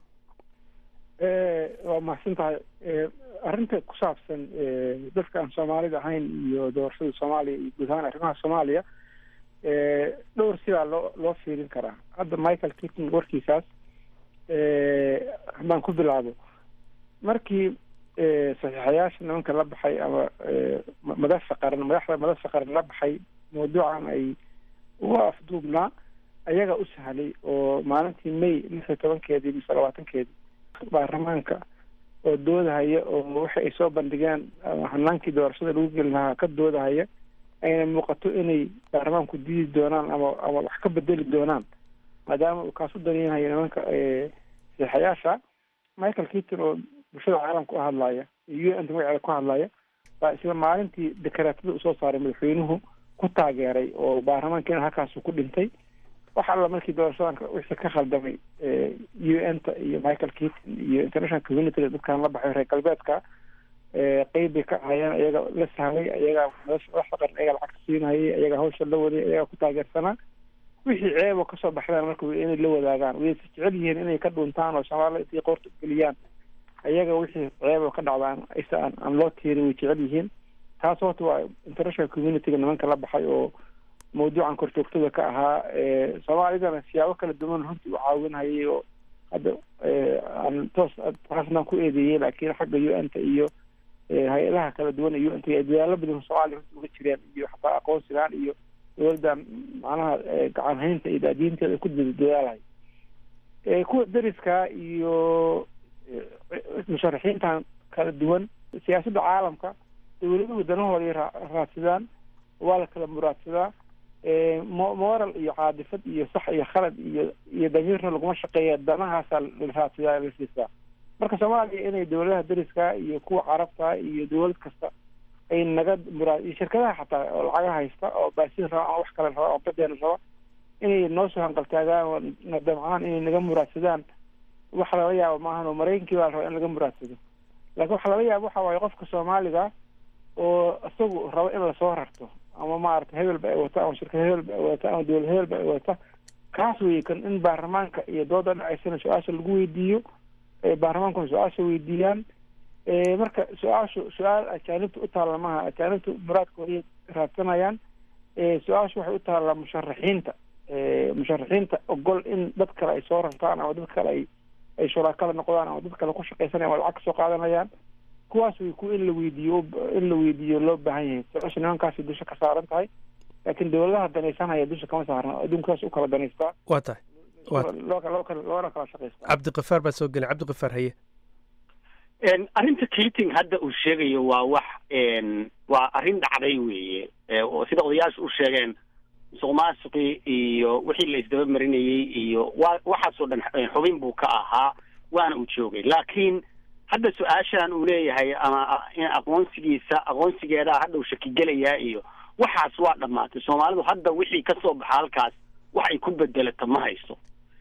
waa mahadsan tahay arrinta ku saabsan dadka aan soomaalida ahayn iyo doorashada soomaaliya iyo guud ahaan arrimaha soomaaliya dhowr sidaa loo loo fiirin karaa hadda michael kitton warkiisaas haddaan ku bilaabo markii saxiixayaasha nimanka la baxay ama madasha qaran madaxda madasha qaran la baxay mawduucan ay uga afduubnaa ayaga u sahlay oo maalintii may lix iyo tobankeedii mise labaatankeedii baarlamaanka oo doodahaya oo waxa ay soo bandhigeen hanaankii doorashada lagu geli lahaa ka doodahaya ayna muuqato inay baarlamaanku diidi doonaan ama ama wax ka bedeli doonaan maadaama uu kaas u daneynayo nimanka saxayaasha michael keaton oo bulshada caalamka u hadlaya iyo u n ta magaceeda ku hadlaya baa isla maalintii dekaraatada usoo saaray madaxweynuhu ku taageeray oo baarlamaankiina halkaasu ku dhintay wax alla markii doorashadan wixii ka khaldamay u n ta iyo michael keaton iyo international community dadkan la baxay reer galbeedka qeyb bay ka ahayeen iyaga la sahlay iyagaa madaxda qaran iyaga lacagta siinayay iyaga hawsha la waday iyagaa ku taageersanaa wixii ceebo kasoo baxdaan marka inay la wadaagaan way jecel yihiin inay ka dhuntaan oo soomaaliya intay qoorta ugeliyaan iyaga wixii ceebo ka dhacdaan isa aan aan loo tiirin way jecel yihiin taas horta waa international communityga nimanka la baxay oo mawduucan korjoogtada ka ahaa soomaalidana siyaabo kala duwan runtii u caawinhayay oo hadda aan toos taasnaan ku eedeeyey laakiin xagga u n ta iyo hay-adaha kala duwan iyo u n ta dadaalo badan soomaaliya runtii uga jireen iyo xataa aqoonsigaan iyo dowladdan macnaha gacan haynta iyo daadiinteeda ku dadaalahay kuwa deriska iyo musharaxiintan kala duwan siyaasadda caalamka dowladuhu danahooday raadsadaan waa la kala muraadsadaa moral iyo caadifad iyo sax iyo khalad iyo iyo damiirna laguma shaqeeya danahaasaa la raadsadaa la siisaa marka soomaaliya inay dowladaha deriska iyo kuwa carabta iyo dowlad kasta ay naga muraad iyo shirkadaha xataa oo lacaga haysta oo baasin raba ama wax kale raba oo badeena raba inay noo soo hanqaltaagaan oo na damcaan inay naga muraadsadaan waxa laga yaabo maahan oo maraykankii baa la rabaa in laga muraadsado laakiin waxa laga yaabo waxa waaye qofka soomaaliga oo isagu rabo in lasoo rarto ama maarata hebel ba ay wata ama shirkad hebel ba ay wata ama dowlad hebel ba ay wata kaas weeye kan in baarlamaanka iyo dooda dhacaysana su-aasha lagu weydiiyo baarlamaankuna su-aasha weydiiyaan marka su-aashu su-aal ajaanibta u taalla maha ajaanibta muraadkooday raadsanayaan su-aashu waxay u taallaa musharaxiinta musharaxiinta ogol in dad kale ay soo rartaan ama dad kale ay ay shuraakada noqdaan ama dad kale ku shaqaysanayaan ama lacag kasoo qaadanayaan kuwaas way ku in la weydiiyo in la weydiiyo loo baahan yahay su-aasha nimankaasi dusha ka saaran tahay laakiin dowladaha danaysanaya dusha kama saarna adduunkaas u kala danaystaa waa tahay loo loo kala loona kala shaqaysta cabdikifaar baa soo gelay cabdikifaar haye arrinta keating hadda uu sheegayo waa wax waa arrin dhacday weeye oo sida odayaashu u sheegeen musuq maasuqii iyo wixii la isdaba marinayey iyo wa waxaasoo dhan xubin buu ka ahaa waana uu joogay laakiin hadda su-aashan uu leeyahay ama aqoonsigiisa aqoonsigeedaa hadda uu shakigelayaa iyo waxaas waa dhammaatay soomaalidu hadda wixii kasoo baxa halkaas wax ay ku bedelata ma hayso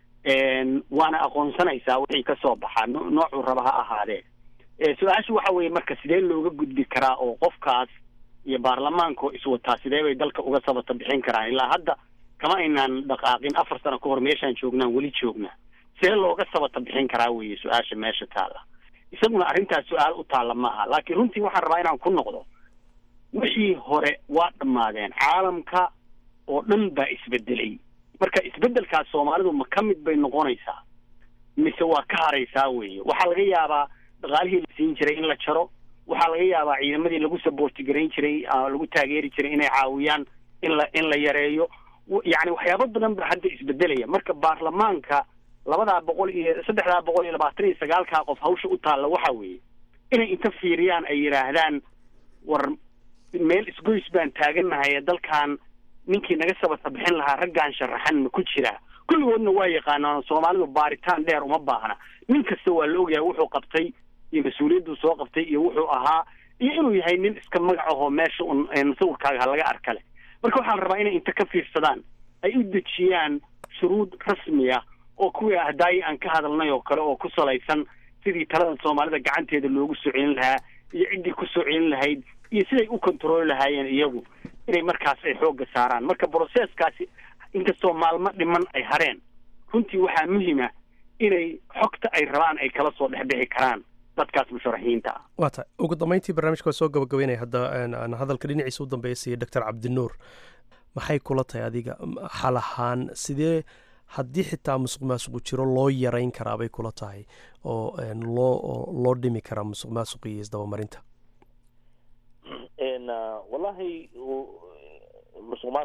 waana aqoonsanaysaa wixii kasoo baxa noocuu raba ha ahaadee su-aashu waxa weeye marka sidee looga gudbi karaa oo qofkaas iyo baarlamaanko iswataa sidee bay dalka uga sabata bixin karaan ilaa hadda kama aynaan dhaqaaqin afar sano ka hor meeshaan joognaan weli joognaa sidee looga sabata bixin karaa weeye su-aasha meesha taalla isaguna arrintaas su-aal u taalla maaha laakiin runtii waxaan rabaa inaan ku noqdo wixii hore waa dhammaadeen caalamka oo dhan baa isbedelay marka isbedelkaas soomaalidu ma ka mid bay noqonaysaa mise waa ka haraysaa weeye waxaa laga yaabaa dhaqaalihii la siin jiray in la jaro waxaa laga yaabaa ciidamadii lagu saboorti garayn jiray lagu taageeri jiray inay caawiyaan in la in la yareeyo yacni waxyaabo badan baa hadda isbedelaya marka baarlamaanka labadaa boqol iyo saddexdaa boqol iyo labaatan iyo sagaalkaa qof hawsha u taalla waxa weeye inay inta fiiriyaan ay yidhaahdaan war meel isgoys baan taagannahay ee dalkan ninkii naga sabata bixin lahaa raggaan sharaxan ma ku jiraa kulligoodna waa yaqaanaan soomaalidu baaritaan dheer uma baahna nin kasta waa la ogyahay wuxuu qabtay iyo mas-uuliyadduu soo qabtay iyo wuxuu ahaa iyo inuu yahay nin iska magac ahoo meesha un sawirkaaga laga arka leh marka waxaa la rabaa inay inta ka fiirsadaan ay u dejiyaan shuruud rasmi ah oo kuwii ahdaayii aan ka hadalnay oo kale oo ku salaysan sidii talada soomaalida gacanteeda loogu soo celin lahaa iyo ciddii ku soo celin lahayd iyo siday u kontrooli lahaayeen iyagu inay markaas ay xoogga saaraan marka broseskaasi inkastoo maalmo dhiman ay hareen runtii waxaa muhima inay xogta ay rabaan ay kala soo dhexbixi karaan dadkaas musharaxiinta ah waa tahay ugu dambeyntii barnaamijka waa soo gabagabeynaya hadda aan hadalka dhinaciisa u dambeeya siiya doctor cabdinuur maxay kula tahay adiga xal ahaan sidee haddii xitaa musuq maasuqu jiro loo yarayn karaa bay kula tahay oo loo loo dhimi karaa musuq maasuq iyo isdabamarinta wallahi musuq maasuq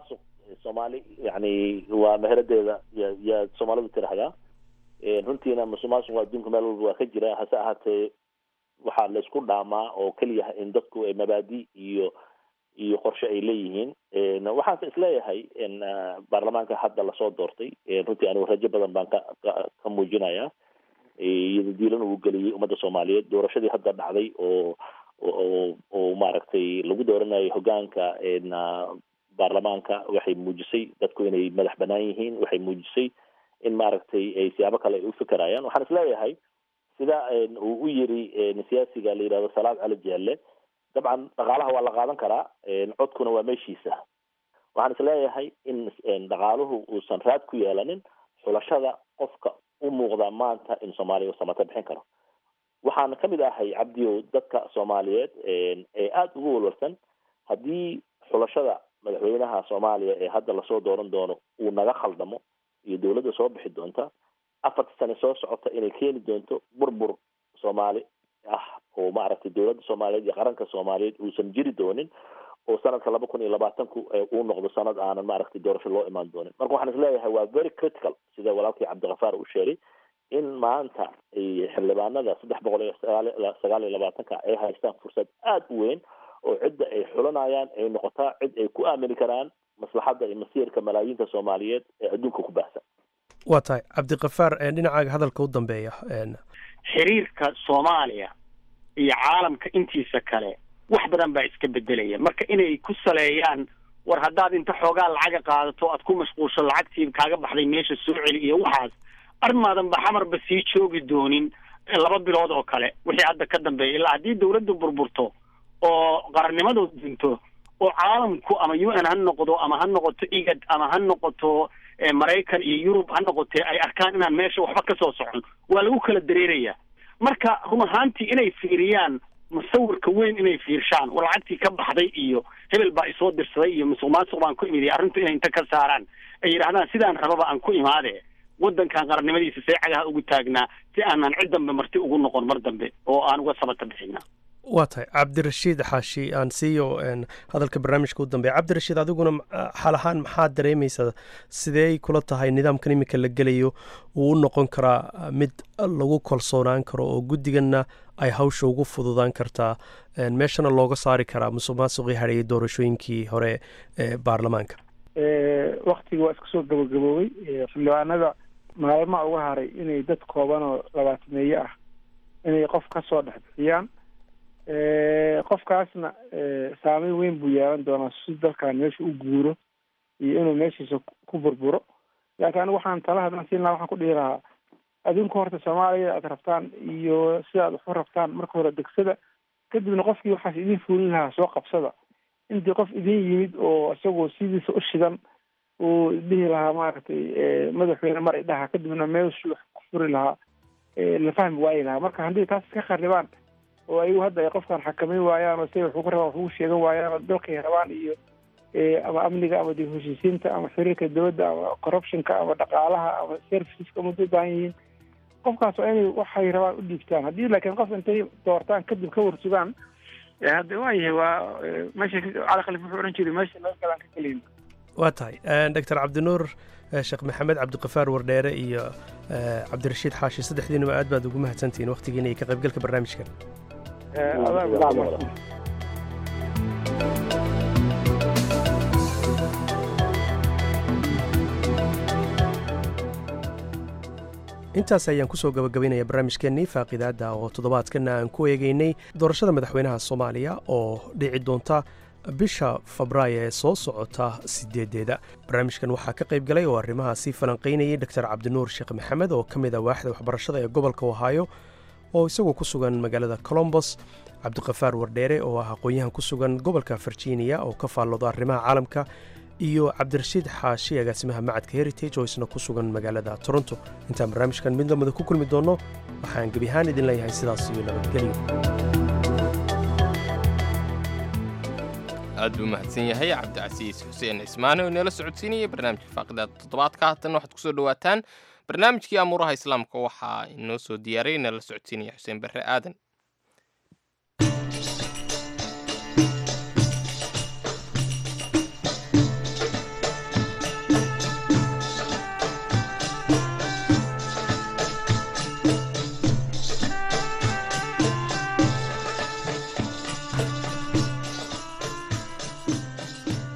soomaali yani waa meheradeeda ya yaa soomaalidu tirahdaa runtiina musuqmaasuqa adduunka meel walba waa ka jira hase ahaatee waxaa la isku dhaamaa oo keliya in dadku ay mabaadi iyo iyo qorshe ay leeyihiin waxaanse isleeyahay baarlamaanka hadda lasoo doortay runtii anigu rajo badan baan ka ka muujinayaa iyado diilan uu geliyey ummadda soomaaliyeed doorashadii hadda dhacday oo oo oo maaragtay lagu dooranayo hogaanka baarlamaanka waxay muujisay dadku inay madax banaan yihiin waxay muujisay in maaragtay ay siyaabo kale ay u fikirayaan waxaan isleeyahay sida uu u yiri siyaasiga la yidhahdo salaad cali jeelle dabcan dhaqaalaha waa la qaadan karaa codkuna waa meeshiisa waxaan isleeyahay in dhaqaaluhu uusan raad ku yeelanin xulashada qofka u muuqda maanta in soomaaliya uu samata bixin karo waxaan kamid ahay cabdiyow dadka soomaaliyeed ee aada ugu walwalsan haddii xulashada madaxweynaha soomaaliya ee hadda lasoo dooran doono uu naga khaldamo iyo dowladda soo bixi doonta afarta sane soo socota inay keeni doonto burbur soomaali ah oo maaragtay dowladda soomaaliyeed iyo qaranka soomaaliyeed uusan jiri doonin oo sanadka laba kun iyo labaatanku uu noqdo sanad aanan maaragtay doorasho loo imaan doonin marka waxaan isleeyahay waa very critical sida walaalkii cabdikafaar uu sheegay in maanta xildhibaanada saddex boqol iyo sagaal sagaal iyo labaatanka ay haystaan fursad aada u weyn oo cidda ay xulanayaan ay noqotaa cid ay ku aamini karaan maslaxadda iyo masiirka malaayiinta soomaaliyeed ee adduunka ku baahsan waa tahay cabdikafaar dhinacaaga hadalka u dambeeya xiriirka soomaaliya iyo caalamka intiisa kale wax badan baa iska bedelaya marka inay ku saleeyaan war haddaad inta xoogaa lacaga qaadato aad ku mashquulsho lacagtii kaaga baxday meesha soo celi iyo waxaas armaadan ba xamarba sii joogi doonin laba bilood oo kale wixii hadda ka dambeeya ilaa haddii dawladdu burburto oo qarannimadu dinto oo caalamku ama u n ha noqdo ama ha noqoto igad ama ha noqoto maraykan iyo yurub ha noqotee ay arkaan inaan meesha waxba ka soo socon waa lagu kala dareeraya marka run ahaantii inay fiiriyaan musawirka weyn inay fiirshaan war lacagtii ka baxday iyo hebel baa isoo dirsaday iyo musuq maasuq baan ku imid arrintu inay inta ka saaraan ay yidhahdaan sidaan rababa aan ku imaade waddankan qarannimadiisa see cagaha ugu taagnaa si aanan cid dambe marti ugu noqon mar dambe oo aan uga sabata bixina waa tahay cabdirashiid xaashi aan siiyo hadalka barnaamijka u dambeeya cabdirashiid adiguna xaal ahaan maxaad dareemaysaa sidee kula tahay nidaamkan iminka la gelayo uu u noqon karaa mid lagu kalsoonaan karo oo guddiganna ay hawsha ugu fududaan kartaa meeshana looga saari karaa musuq maasuqii hadheeyay doorashooyinkii hore ee baarlamaanka waktiga waa iska soo gabagaboobay xildhibaanada maalmaha uga haray inay dad kooban oo labaatameeye ah inay qof ka soo dhex bixiyaan qofkaasna saameyn weyn buu yeelan doonaa si dalkan meesha u guuro iyo inuu meeshiisa ku burburo laakiin anigu waxaan tala hadlan siin lahaa waxaan ku dhihi lahaa adinku horta soomaaliya aad rabtaan iyo sida aad waxu rabtaan marka hore degsada kadibna qofkii waxaas idin fuulin lahaa soo qabsada intii qof idin yimid oo isagoo sidiisa u shidan uu dhihi lahaa maaragtay madaxweyne mar idhaha kadibna meeshuu wax ku furi lahaa la fahmi waayi lahaa marka haddii taas iska kharibaan oo ayagu hadda ay qofkan xakameyn waayaan oo siday waxu ku rabaan waxugu sheegan waayaan oo dalkay rabaan iyo ama amniga ama dib heshiisiinta ama xiriirka dowladda ama corruptionka ama dhaqaalaha ama serviceska muddo u baahan yihiin qofkaas waa inay waxay rabaan u dhiibtaan haddii laakiin qof intay doortaan kadib ka warsugaan hadda waayahay waa meesha cali khaliif wuxuu odhan jiray meesha laga galaan ka keliyin waa tahay doctor cabdinuur sheekh maxamed cabdikafaar wardheere iyo cabdirashiid xaashi saddexdiinaba aad baad ugu mahadsantihiin waqtigiina iyo ka qaybgalka barnaamijkan intaas ayaan kusoo gabagabaynaya barnaamijkeennii faaqidaadda oo toddobaadkana aan ku eegeynay doorashada madaxweynaha soomaaliya oo dhici doonta bisha febraayo ee soo socota sideedeeda barnaamijkan waxaa ka qayb galay oo arrimahaasi falanqaynayay doctor cabdinuur sheekh maxamed oo ka mid a waaxda waxbarashada ee gobolka ohaayo oo isagoo ku sugan magaalada colombos cabdikafaar wardheere oo ah aqoon-yahan ku sugan gobolka virginia oo ka faallooda arrimaha caalamka iyo cabdirashiid xaashi agaasimaha macadka heritage oo isna ku sugan magaalada toronto intaan barnaamijkan mid lamida ku kulmi doonno waxaan gebi ahaan idin leeyahay sidaas iyo nabadgelyo aad buu mahadsan yahay cabdicasiis xuseen cismaane oo inoola socodsiinayay barnaamijka faaqidaada toddobaadka haatan waxaad kusoo dhawaataan barnaamijkii amuuraha islaamka waxaa inoo soo diyaaray inala socodsiinaya xuseen barre aadan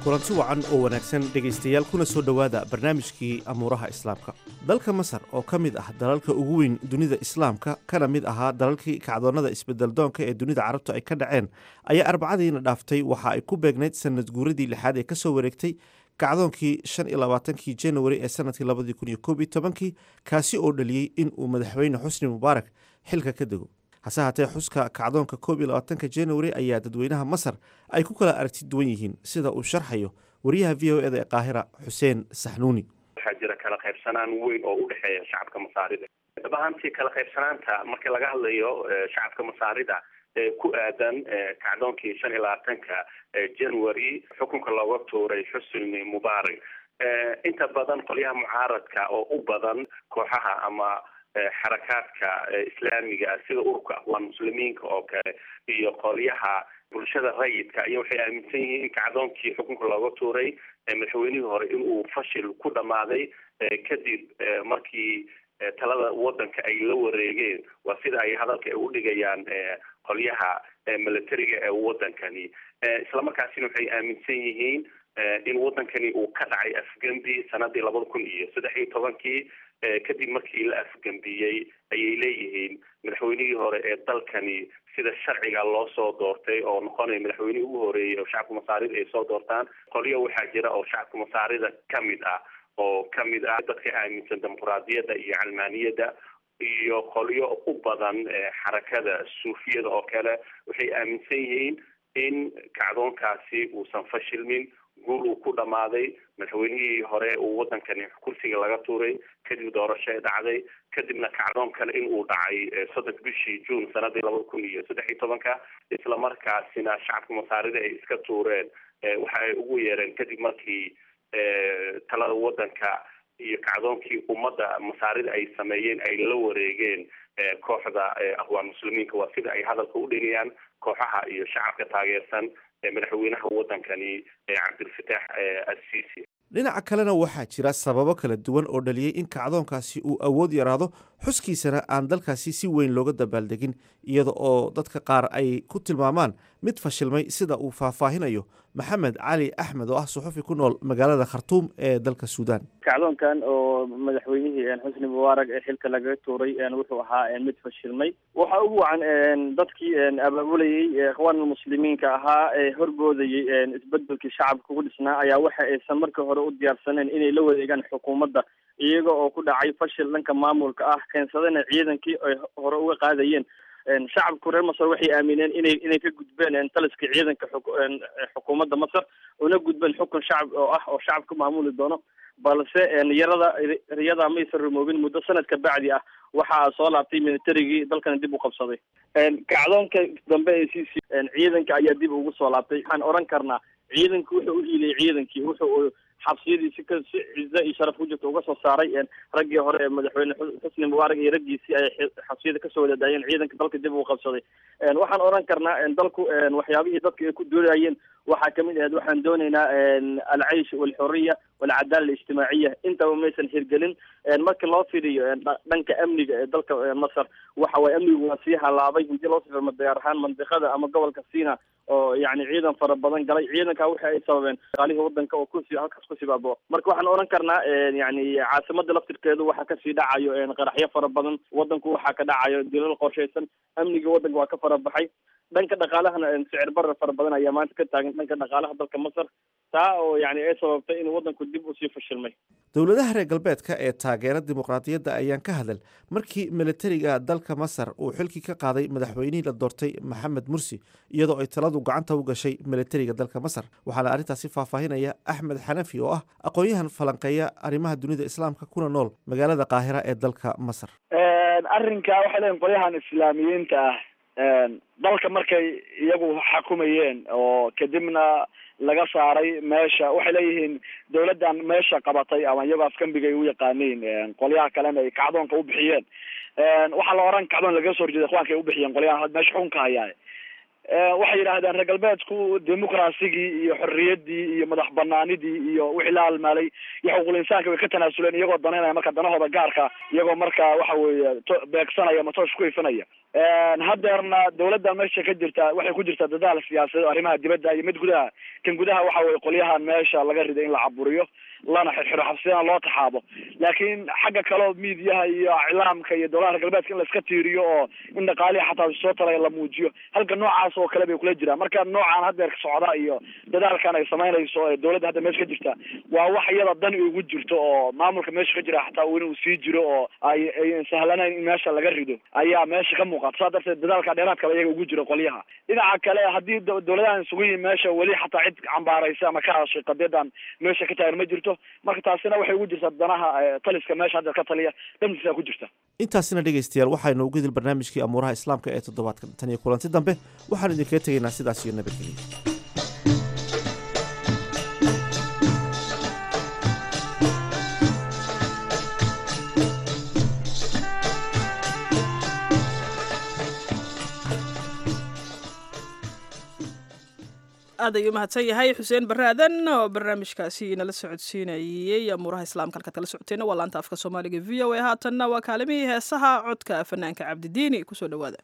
kulanti wacan oo wanaagsan dhegaystayaal kuna soo dhowaada barnaamijkii amuuraha islaamka dalka masar oo ka mid ah dalalka ugu weyn dunida islaamka kana mid ahaa dalalkii kacdoonnada isbeddeldoonka ee dunida carabtu ay ka dhaceen ayaa arbacadiina dhaaftay waxa ay ku beegnayd sanad guuradii lixaad ee ka soo wareegtay kacdoonkii shan iyo labaatankii januari ee sanadkii labadii kun iyo koob iyo tobankii kaasi oo dhaliyey in uu madaxweyne xusni mubaarak xilka ka dego hase haatee xuska kacdoonka koob iyo labaatanka januari ayaa dadweynaha masar ay ku kala aragti duwan yihiin sida uu sharxayo wariyaha v o eda ee qaahira xuseen saxnuuni waxaa jira kala qaybsanaan weyn oo u dhexeeya shacabka masaarida dhab ahaantii kala qaybsanaanta marka laga hadlayo shacabka masaarida ee ku aadan kacdoonkii shan iyo labaatanka january xukunka looga tuuray xusni mubaarak inta badan qolyaha mucaaradka oo u badan kooxaha ama xarakaadka islaamiga sida ururka aqwaan muslimiinka oo kale iyo qolyaha bulshada rayidka iyo waxay aaminsan yihiin in kacdoonkii xukunka looga tuuray madaxweynihii hore inuu fashil ku dhammaaday kadib markii talada wadanka ay la wareegeen waa sida ay hadalka u dhigayaan qolyaha militariga ee wadankani islamarkaasina waxay aaminsan yihiin in wadankani uu ka dhacay afgembi sanadii labada kun iyo saddex iyo tobankii kadib markii la afgembiyey ayay leeyihiin madaxweynihii hore ee dalkani sida sharciga loo soo doortay oo noqonaya madaxweynihii ugu horeeyey oo shacabka masaarida ay soo doortaan qolyo waxaa jira oo shacabka masaarida kamid ah oo kamid ah dadka aaminsan dimuquraadiyadda iyo calmaaniyadda iyo qolyo u badan xarakada suufiyada oo kale waxay aaminsan yihiin in kacdoonkaasi uusan fashilmin guul uu ku dhammaaday madaxweynihii hore uu wadankani kursiga laga tuuray kadib doorasho ay dhacday kadibna kacdoon kale in uu dhacay soddonka bishii juun sanadii labada kun iyo saddex iyo tobanka islamarkaasina shacabka masaarida ay iska tuureen waxa ay ugu yeereen kadib markii talada wadanka iyo kacdoonkii ummadda masaarida ay sameeyeen ay la wareegeen kooxda aqwaan muslimiinka waa sida ay hadalka u dhigayaan kooxaha iyo shacabka taageersan madaxweynaha wadankani cabdilfataax assisi dhinaca kalena waxaa jira sababo kala duwan oo dhaliyey in kacdoonkaasi uu awood yaraado xuskiisana aan dalkaasi si weyn looga dabaaldegin iyada oo dadka qaar ay ku tilmaamaan mid fashilmay sida uu faahfaahinayo maxamed cali axmed oo ah suxufi ku nool magaalada khartuum ee dalka suudaan kacdoonkan oo madaxweynihii xusni mubaarak ee xilka lagaga tuuray wuxuu ahaa mid fashilmay waxa ugu wacan dadkii abaabulayey ikhwaan muslimiinka ahaa ee horboodayey isbedelkii shacabka ku dhisnaa ayaa waxa aysan markii hore u diyaarsaneen inay la wareegaan xukuumadda iyaga oo ku dhacay fashil dhanka maamulka ah keensadana ciidankii ay hore uga qaadayeen shacabku reer masar waxay aamineen inay inay ka gudbeen taliska ciidanka xukuumadda masar una gudbeen xukun shacab oo ah oo shacab ka maamuli doono balse yarada riyada maysan rumoobin muddo sanad ka bacdi ah waxaa soo laabtay militarigii dalkana dib u qabsaday kacdoonka dambe ee c c ciidanka ayaa dib ugu soo laabtay waxaan odhan karnaa ciidanku wuxuu u hiiliyay ciidankii wuxuu xabsiyadii si ka si cize iyo sharaf ku jirta uga soo saaray raggii hore ee madaxweyne xusni mubaarak iyo raggiisii ay xabsiyada kasoo wada daayeen ciidanka dalka dib uu qabsaday waxaan odhan karnaa dalku waxyaabihii dadka ay ku doonayeen waxaa kamid ahayd waxaan doonaynaa alcaysh walxuriya walcadaala alijtimaaciya intaba maysan hirgelin marka loo fidiyo dhanka amniga ee dalka masar waxa waye amnigu waa sii halaabay hadii loo sifirmo gaar ahaan mandiqada ama gobolka sina oo yani ciidan fara badan galay ciidanka waxa ay sababeen qaalihii wadanka oo kusi halkaas ku sibaabo marka waxaan odhan karnaa yani caasimada laftirkeedu waxaa kasii dhacayo qaraxyo fara badan wadanku waxaa ka dhacayo dilal qorshaysan amniga wadanka waa ka fara baxay dhanka dhaqaalahana sicir barar fara badan ayaa maanta ka taagan dhanka dhaqaalaha dalka masar taa oo yani ay sababtay in wadanku dib usii fashilmay dowladaha reer galbeedka ee taageera dimuqraadiyadda ayaan ka hadal markii militariga dalka masar uu xilkii ka qaaday madaxweynihii la doortay maxamed mursi iyadoo ay taladu gacanta u gashay militariga dalka masar waxaana arrintaasi faahfaahinaya axmed xanafi oo ah aqoon-yahan falanqeeya arrimaha dunida islaamka kuna nool magaalada qaahira ee dalka masar arrinka waxay leeyihin qolyahan islaamiyiinta ah dalka markay iyagu xakumayeen oo kadibna laga saaray meesha waxay leeyihiin dawladdan meesha qabatay ama iyagoo afkambigay u yaqaaniin qolyaha kalena ay kacdoonka u bixiyeen waxaa la oran kacdoon lagaga soo horjeeda ikhwaanka ay u bixiyeen qolyahan meesha xukunka hayaa waxay yidhaahdeen reer galbeedku dimuqrasigii iyo xorriyaddii iyo madax banaanidii iyo wixii la halmaalay iyo xuquuqul insaanka way ka tanaasuleen iyagoo danaynaya marka danahooda gaarka iyagoo marka waxa weeye to- beegsanaya ama toosh ku ifinaya haddeerna dawladda meesha ka jirta waxay ku jirtaa dadaal siyaasadeed oo arrimaha dibadda iyo mid gudaha kan gudaha waxa weye qolyahan meesha laga riday in la caburiyo lana xirxiro xabsiyana loo taxaabo laakiin xagga kaleo miidiyaha iyo iclaamka iyo dowladaha reer galbeedka in la iska tiiriyo oo in dhaqaalihi xataa soo talaya la muujiyo halka noocaas oo kale bay kula jiraan marka noocan haddeer socda iyo dadaalkan ay samaynayso ee dowladda hadda meesha ka jirta waa wax iyada dani ugu jirto oo maamulka meesha ka jira xataa inuu sii jiro oo ay ay sahlanayn in meesha laga rido ayaa meesha ka muuqata saa darteed dadaalka dheeraadkaba iyaga ugu jiro qolyaha dhinaca kale haddii do- dowladahan isugu yihin meesha weli xataa cid cambaaraysa ama ka hadashay qadiyadan meesha ka taagan ma jirto marka taasina waxay ugu jirtaa danaha eh, taliska meesha hadda ka taliya dhamtiisa ku jirta intaasina dhegaystayaal waxaynu ugu dil barnaamijkii amuuraha islaamka ee toddobaadkan tan iyo kulanti dambe waxaan idinkaga tegaynaa sidaas iyo nabadgelyo aad ayuu mahadsan yahay xuseen barre aadan oo barnaamijkaasi inala socodsiinayey amuuraha islaamka halkaad kala socoteenna waa laanta afka soomaaliga v o a haatanna waa kaalimihii heesaha codka fanaanka cabdidiini kusoo dhowaada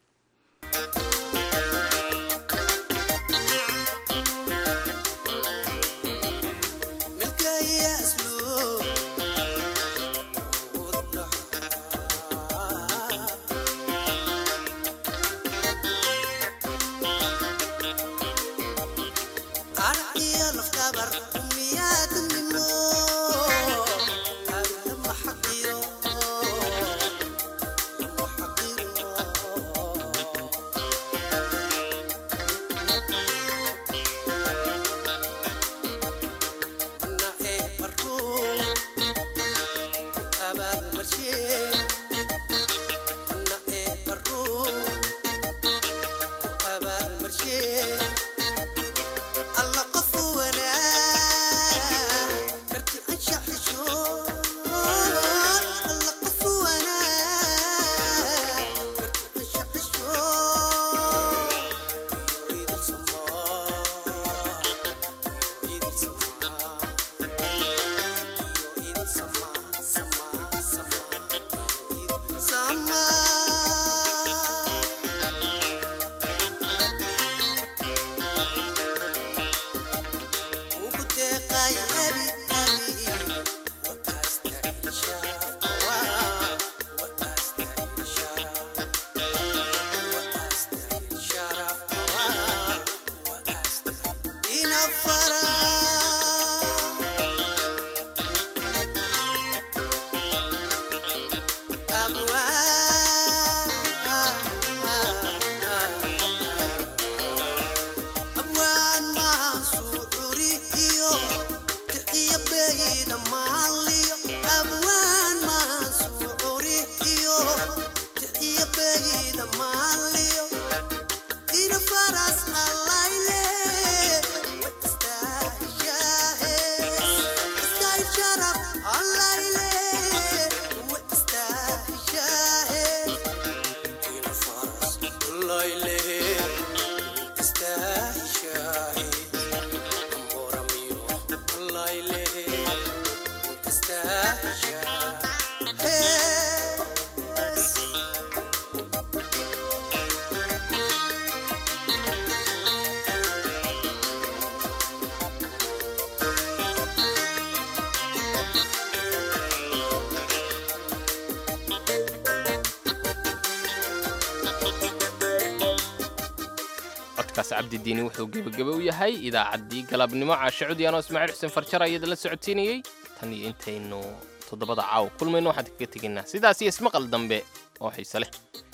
codkaas cabdidiini wuxuu gebageba u yahay idaacaddii galabnimo caashe cudyaanoo ismaaciil xuseen farjar ayada la socotiinayey tan iyo intaynu toddobada caawa kulmayno waxaan kaga tegaynaa sidaas iyo ismaqal dambe oo xiise leh